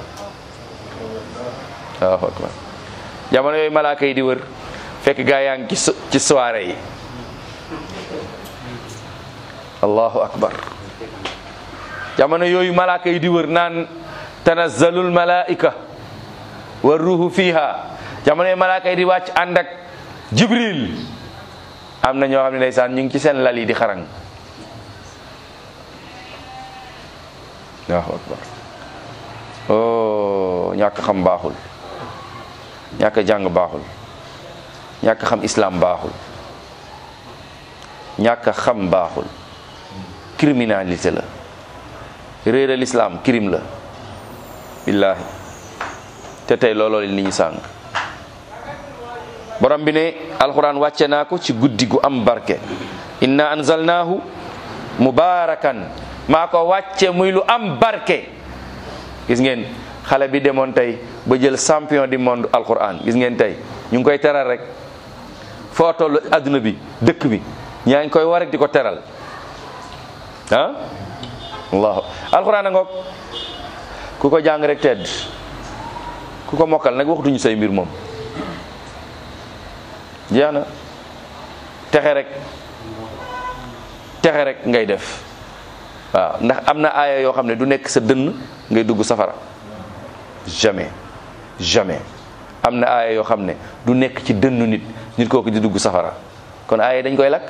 allahu akbar jamono yooyu malaaka yi di wër fekk gaa yaa ngi ci so- ci soirée yi allahu akbar jamono yooyu malaaka yi di wër naan tanazzalul malaika wa ruhu fiha jamono yooyu malaaka yi di wàcc ànd ak jibril am na ñoo xam ne ndeysaan ñu ngi ci seen lal yi di xarang allahu akbar oh ñàkk xam baaxul ñàkk jàng baaxul ñàkk xam islam baaxul ñàkk xam baaxul criminalité la réeral islam crime la billaahi te tey looloo li nit ñi sàng borom bi ne alquran wàcce naa ko ci guddi gu am barke inna anzalnaahu mubarakan maa ko wàcce muy lu am barke gis ngeen xale bi demoon tey ba jël champion du monde alquran gis ngeen tey ñu ngi koy teral rek foo toll adduna bi dëkk bi ñaa ngi koy war rek di ko teral ah allahu alquran a ngoog ku ko jàng rek tedd ku ko mokkal nag waxtuñu say mbir moom jeex na texe rek texe rek ngay def waaw ndax am na aaya yoo xam ne du nekk sa dënn ngay dugg safara jamais jamais am na aaya yoo xam ne du nekk ci dënnu nit nit kooku di dugg safara kon aaya dañ koy lakk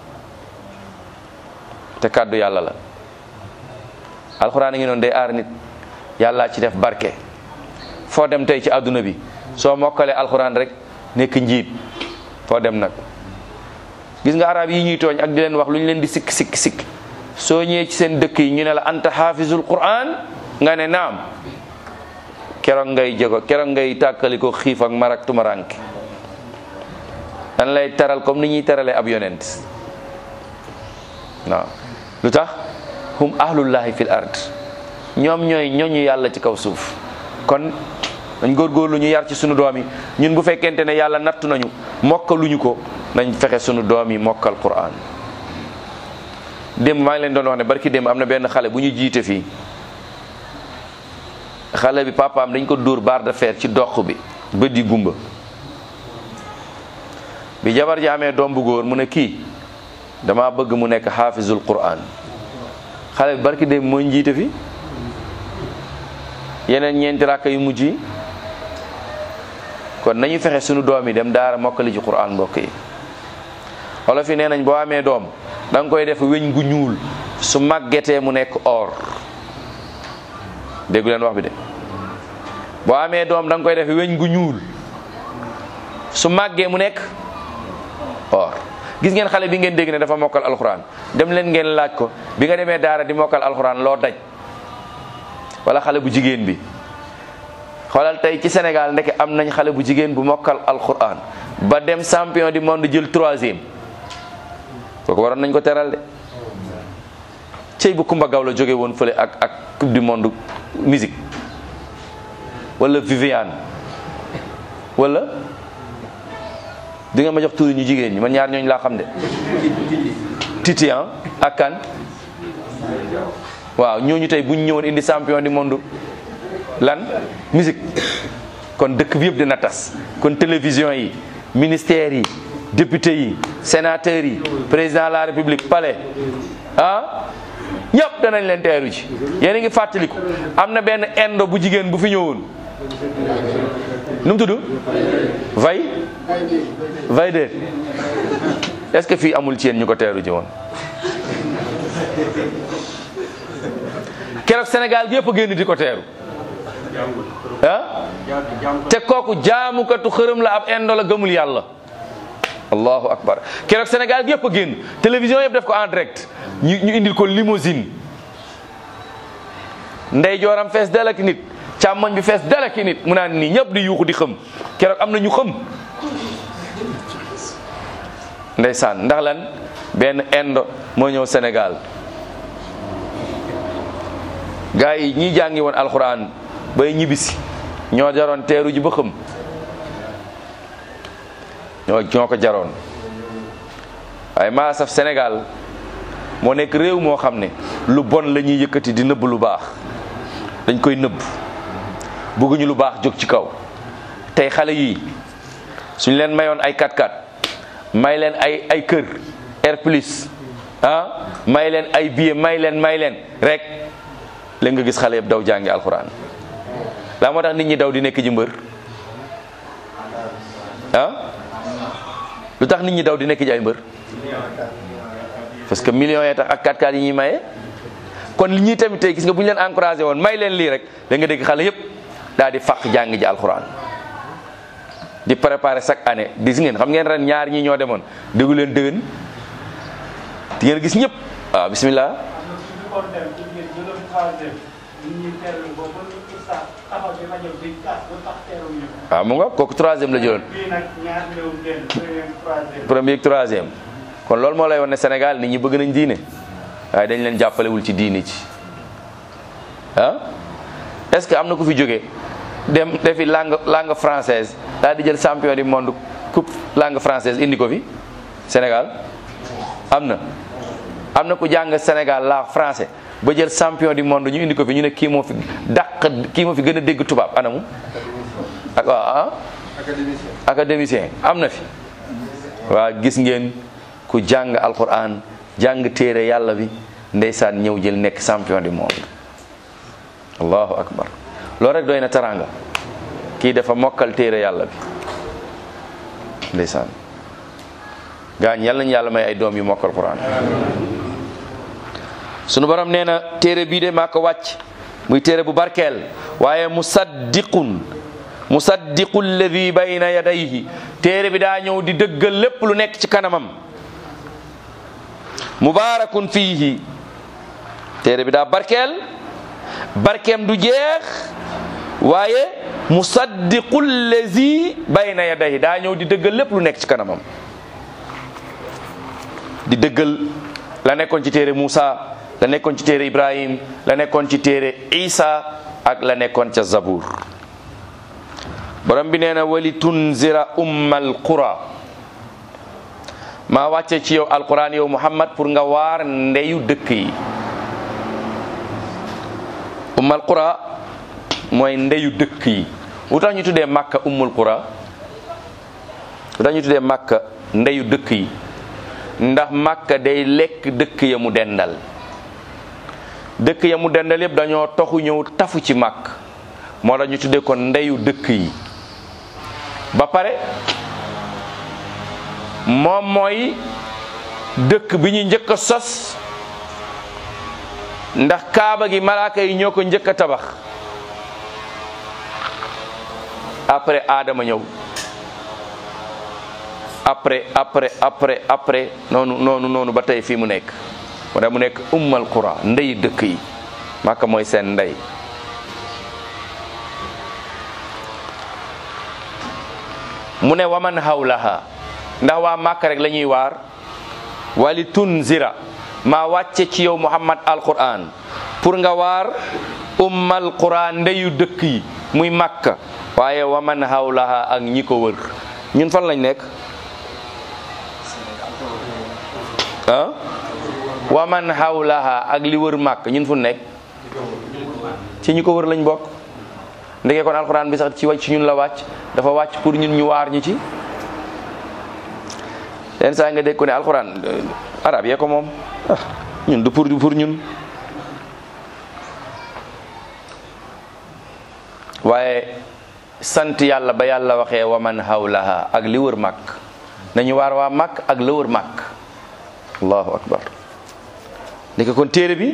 te kàddu yàlla la alxuraan a ngi noonu day aar nit yàlla ci def barke foo dem tey ci àdduna bi soo mokkalee alxuraan rek nekk njiit foo dem nag gis nga arab yi ñuy tooñ ak di leen wax lu ñu leen di sikk sikk sikk soo ñëwee ci seen dëkk yi ñu ne la anta xaafizul quran nga ne naam keroog ngay jego keroog ngay tàkkali ko xiif ak marak tumaranke dan lay teral comme ni ñuy teralee ab yonent waaw lu tax hum ahlullahi fil ard ñoom ñooy ñooñu yàlla ci kaw suuf kon dañ góorgóorlu ñu yar ci sunu doom yi ñun bu fekkente ne yàlla nattu nañu mokkaluñu ko nañ fexe sunu doom yi mokkal quran démb maa ngi leen doon wax ne barki démb am na benn xale bu ñu jiite fii xale bi papaam dañ ko dóor barre de fer ci dox bi bët yi gumba bi jabar ji amee doom bu góor mu ne kii dama bëgg mu nekk xaafizul quran xale bi barki démb mooy njiite fi yeneen ñeenti rakk yu mujj yi kon nañu fexe sunu doom yi dem daara mokkali ci quran mbokk yi wala fi nee nañ boo amee doom da nga koy def weñ gu ñuul su màggetee mu nekk or déggu leen wax bi de boo amee doom da nga koy def weñ gu ñuul su màggee mu nekk or gis ngeen xale bi ngeen dégg ne dafa mokkal alxuraan dem leen ngeen laaj ko bi nga demee daara di mokkal alxuraan loo daj wala xale bu jigéen bi xoolal tey ci Sénégal ndeke am nañ xale bu jigéen bu mokkal alxuraan ba dem champion du monde jël troisième kooku waroon nañ ko teral de cey bu Kumba Gaw la jóge woon fële ak ak coupe du monde musique wala Viviane wala di nga ma jox tuuri ñu jigéen ñi man ñaar ñooñu laa xam de Titi ak kan waaw ñooñu tey bu ñu ñëwoon indi champion du monde lan musique kon dëkk bi yëpp dina tas kon télévision yi ministères yi députés yi sénateurs yi président de la république palais ah ñëpp danañ leen teeru ci yéen a ngi fàttaliku am na benn indo bu jigéen bu fi ñëwoon nu mu tudd vay vay de est-ce que fii amul ci yéen ñu ko teeru ji woon keroog Sénégal gi yëpp a génn di ko teeru ah te kooku jaamukatu xërëm la ab indo la gëmul yàlla allahu akbar keroog Sénégal gi yëpp a génn télévision yëpp def ko en direct ñu ñu indil ko limousine ndey jooram fees dalaki nit càmmoñ bi fees dalaki nit mu naan nii ñëpp di yuuxu di xëm keroog am na ñu xëm ndeysaan ndax lan benn indo moo ñëw Sénégal gars yi ñi jàngi woon alxuraan bay ñibbisi ñoo jaroon teeru ji ba xëm ñoo ñoo ko jaroon waaye maa saf Sénégal moo nekk réew moo xam ne lu bon la ñuy yëkkati di nëbb lu baax dañ koy nëbb bëgguñu lu baax jóg ci kaw tey xale yii suñ leen mayoon ay 4x4 may leen ay ay kër air plus ah may leen ay billet may leen may leen rek la nga gis xale yëpp daw jàngi alxuraan laa moo tax nit ñi daw di nekk ji mbër ah lu tax nit ñi daw di nekk ji ay mbër parce que millions yi tax ak 4x4 yi ñuy maye kon li ñuy tamit tey gis nga bu ñu leen encouragé woon may leen lii rek da nga dégg xale yëpp daal di fàq jàng ji alxuraan di préparer chaque année gis ngeen xam ngeen ren ñaar ñi ñoo demoon déggu leen dëgën di ngeen gis ñëpp waaw bismillah waaw mu nga kooku troisième la jëloon premier troisième kon loolu moo lay won ne Sénégal nit ñi bëgg nañ diine waaye dañ leen jàppalewul ci diine ci ah est-ce que am na ku fi jóge dem defi langue langue française daal di jël champion du monde coupe langue française indi ko fi Sénégal am na am na ku jàng Sénégal la français ba jël champion du monde ñu indi ko fi ñu ne kii moo fi dàq kii moo fi gën a dégg tubaab anamu ak waaw ah académicien am na fi waa gis ngeen ku jàng alquran jàng téere yàlla bi ndeysaan ñëw jël nekk champion du monde allahu akbar loolu rek doy na taranga kii dafa mokkal téere yàlla bi ndeysaan gaañ yàlla nañu yàlla may ay doom yu mokkal quran sunu borom nee na téere bii de maa ko wàcc muy téere bu barkeel waaye musaddiqun musaddiqu alladi bayna yadayhi téere bi daa ñëw di dëggal lépp lu nekk ci kanamam mubaarakun fiihi téere bi daa barkeel barkeem du jeex waaye musaddiqu alladi bayna yadayhi daa ñëw di dëggal lépp lu nekk ci kanamam di dëggal la nekkoon ci téere Muusa la nekkoon ci téere Ibrahim la nekkoon ci téere Isa ak la nekkoon ca Zabur borom bi nee na wali tunzira ummal qura maa wàcce ci yow alquran yow Muhammad pour nga waar ndeyu dëkk yi ummal qura mooy ndeyu dëkk yi lu tax ñu tuddee Makka ummul qura lu tax ñu tuddee Makka ndeyu dëkk yi ndax Makka day lekk dëkk ya mu dendal dëkk ya mu dendal yëpp dañoo toxu ñëw tafu ci màkk moo tax ñu tuddee ko ndeyu dëkk yi ba pare moom mooy dëkk bi ñu njëkk a sos ndax kaaba gi malaaka yi ñoo ko njëkk a tabax après aadama ñëw après après après après noonu noonu noonu ba tey fii mu nekk wala mu nekk ummal qura ndey dëkk yi Makka mooy seen ndey mu ne waman hawlaha ndax waa Makka rek la ñuy waar wali tunzira maa wàcce ci yow Muhammad alquran pour nga waar ummal qura ndeyu dëkk yi muy Makka waaye waman hawlaha ak ñi ko wër ñun fan lañ nekk ah waman hawlaha ak li wër màkk ñun fu nekk ci ñi ko wër lañ bokk ndeke kon alxuraan bi sax ci wàcc ci ñun la wàcc dafa wàcc pour ñun ñu waar ñi ci yenn saa nga dégg ko ne alxuraan arab yee ko moom ah ñun du pour pour ñun waaye sant yàlla ba yàlla waxee waman hawlaha ak li wër màkk nañu waar waa màkk ak la wër màkk allahu akbar ndeke kon téere bi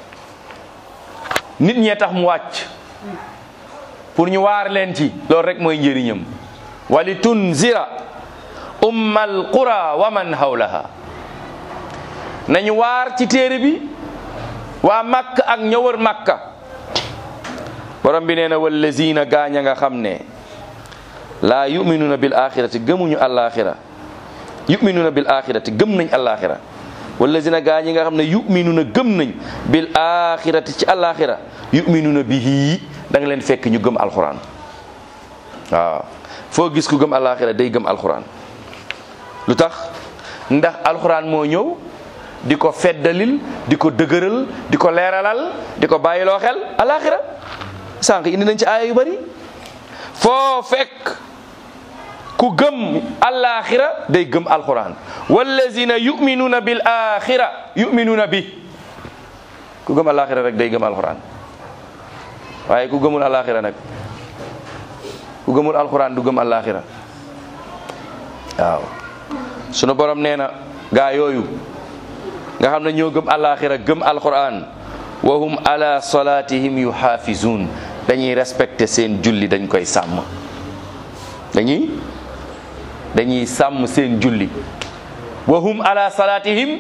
nit ñee tax mu wàcc pour ñu waar leen ci loolu rek mooy njëriñam wali tunzira ummal qura wa man hawlaha nañu waar ci téere bi waa makka ak ña wër makka borom bi nee na wallazina gaaña nga xam ne laa yuminuuna bil axirati gëmuñu alaxira yuminuuna bil axirati gëm nañ alaxira wallazina gaa ñi nga xam ne yuminuuna gëm nañ bil axirati ci alaxira yuminuuna bihi da nga leen fekk ñu gëm alxuraan waaw foo gis ku gëm alaxira day gëm alxuraan lu tax ndax alxuraan moo ñëw di ko feddalil di ko dëgëral di ko leeralal di ko bàyyiloo xel alaxira sànq indi nañ ci aaya yu bari foo fekk ku gëm alaxira day gëm alquran wallazina yuminuuna bil axira yuminuuna bi ku gëm alaxira rek day gëm alquran waaye ku gëmul alaxira nag ku gëmul alquran du gëm alaxira waaw sunu borom nee na gaa yooyu nga xam ne ñoo gëm alaxira gëm alquran wa hum ala salatihim yuxaafizun dañuy respecté seen julli dañ koy sàmm dañuy dañuy sàmm seen julli wa hum ala salatihim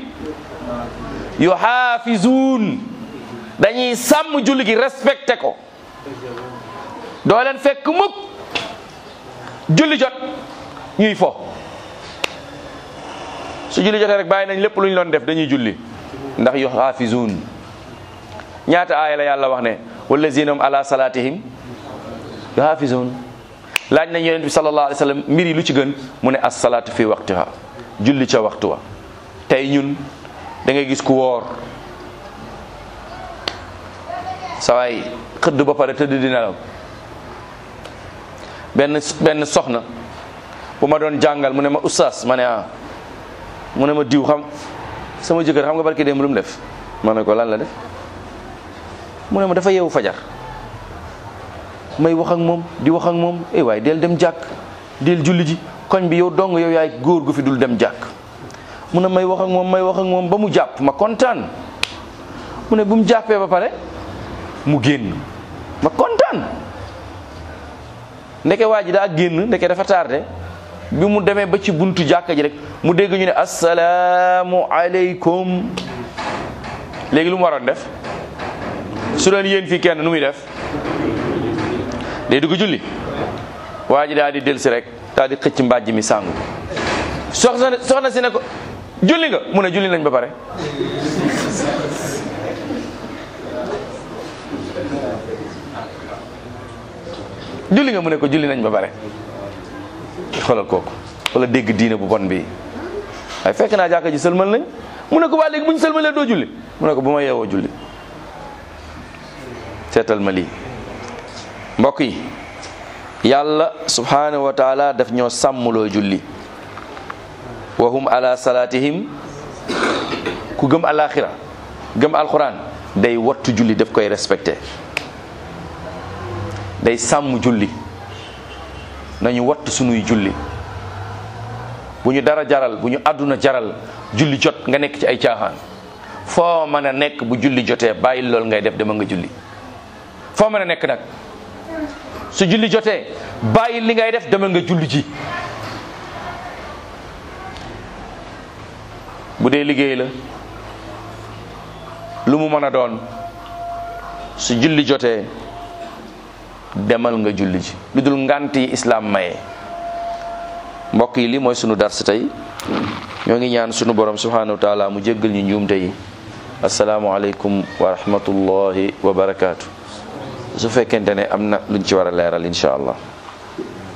yuxaafizun dañuy sàmm julli gi respecté ko doo leen fekk mukk julli jot ñuy fo su julli jotee rek bàyyi nañ lépp lu ñu doon def dañuy julli ndax yuxaafizun ñaata aaya la yàlla wax ne wallazina hum ala salatihim yuhafizun laaj nañ yonent bi sallallahu alayhi wa sallam mbir yi lu ci gën mu ne as-salaatu fi waqtiha julli ca waxtu wa tey ñun da ngay gis ku woor sawaay xëdd ba pare tëdd di nelaw benn benn soxna bu ma doon jàngal mu ne ma oustaz ma ne ah mu ne ma diw xam sama jëkkër xam nga barki démb lu mu def ma ne ko lan la def mu ne ma dafa yeewu fajar may wax ak moom di wax ak moom eh waaye del dem jàkk del julli ji koñ bi yow dong yow yaay góor gu fi dul dem jàkk mu ne may wax ak moom may wax ak moom ba mu jàpp ma kontaan mu ne bu mu jàppee ba pare mu génn ma kontaan ndeke waa ji daa génn ndeke dafa tardé bi mu demee ba ci buntu jàkka ji rek mu dégg ñu ne asalaamu aleykum léegi lu mu waroon def su doon yéen fii kenn nu muy def day dugg julli waa ji daal di delsi rek daal di xëcc mbàjj mi sàngu soxna soxna si ne ko julli nga mu ne julli nañ ba pare julli nga mu ne ko julli nañ ba pare xoolal kooku wala dégg diine bu bon bi waaye fekk naa jàkka ji sëlmal nañ mu ne ko waa léegi bu ñu sëlmalee doo julli mu ne ko bu ma yeewoo julli seetal ma lii mbokk yi yàlla subhanahu wa taala daf ñoo sàmmloo julli wa hum ala salatihim ku gëm alaxira gëm alquran day wattu julli daf koy respecté day sàmm julli nañu wattu sunuy julli bu ñu dara jaral bu ñu àdduna jaral julli jot nga nekk ci ay caaxaan foo mën a nekk bu julli jotee bàyyi lool ngay def dama nga julli foo mën a nekk nag su julli jotee bàyyi li ngay def dama nga julli ji bu dee liggéey la lu mu mën a doon su julli jotee demal nga julli ji lu dul ngant yi islaam maye mbokk yi lii mooy sunu dars tey ñoo ngi ñaan sunu borom subhanahu wa taala mu jéggal ñu njuumte yi asalaamualeykum wa rahmatullahi wa barakaatu su fekkente ne am na luñ ci war a leeral incha allah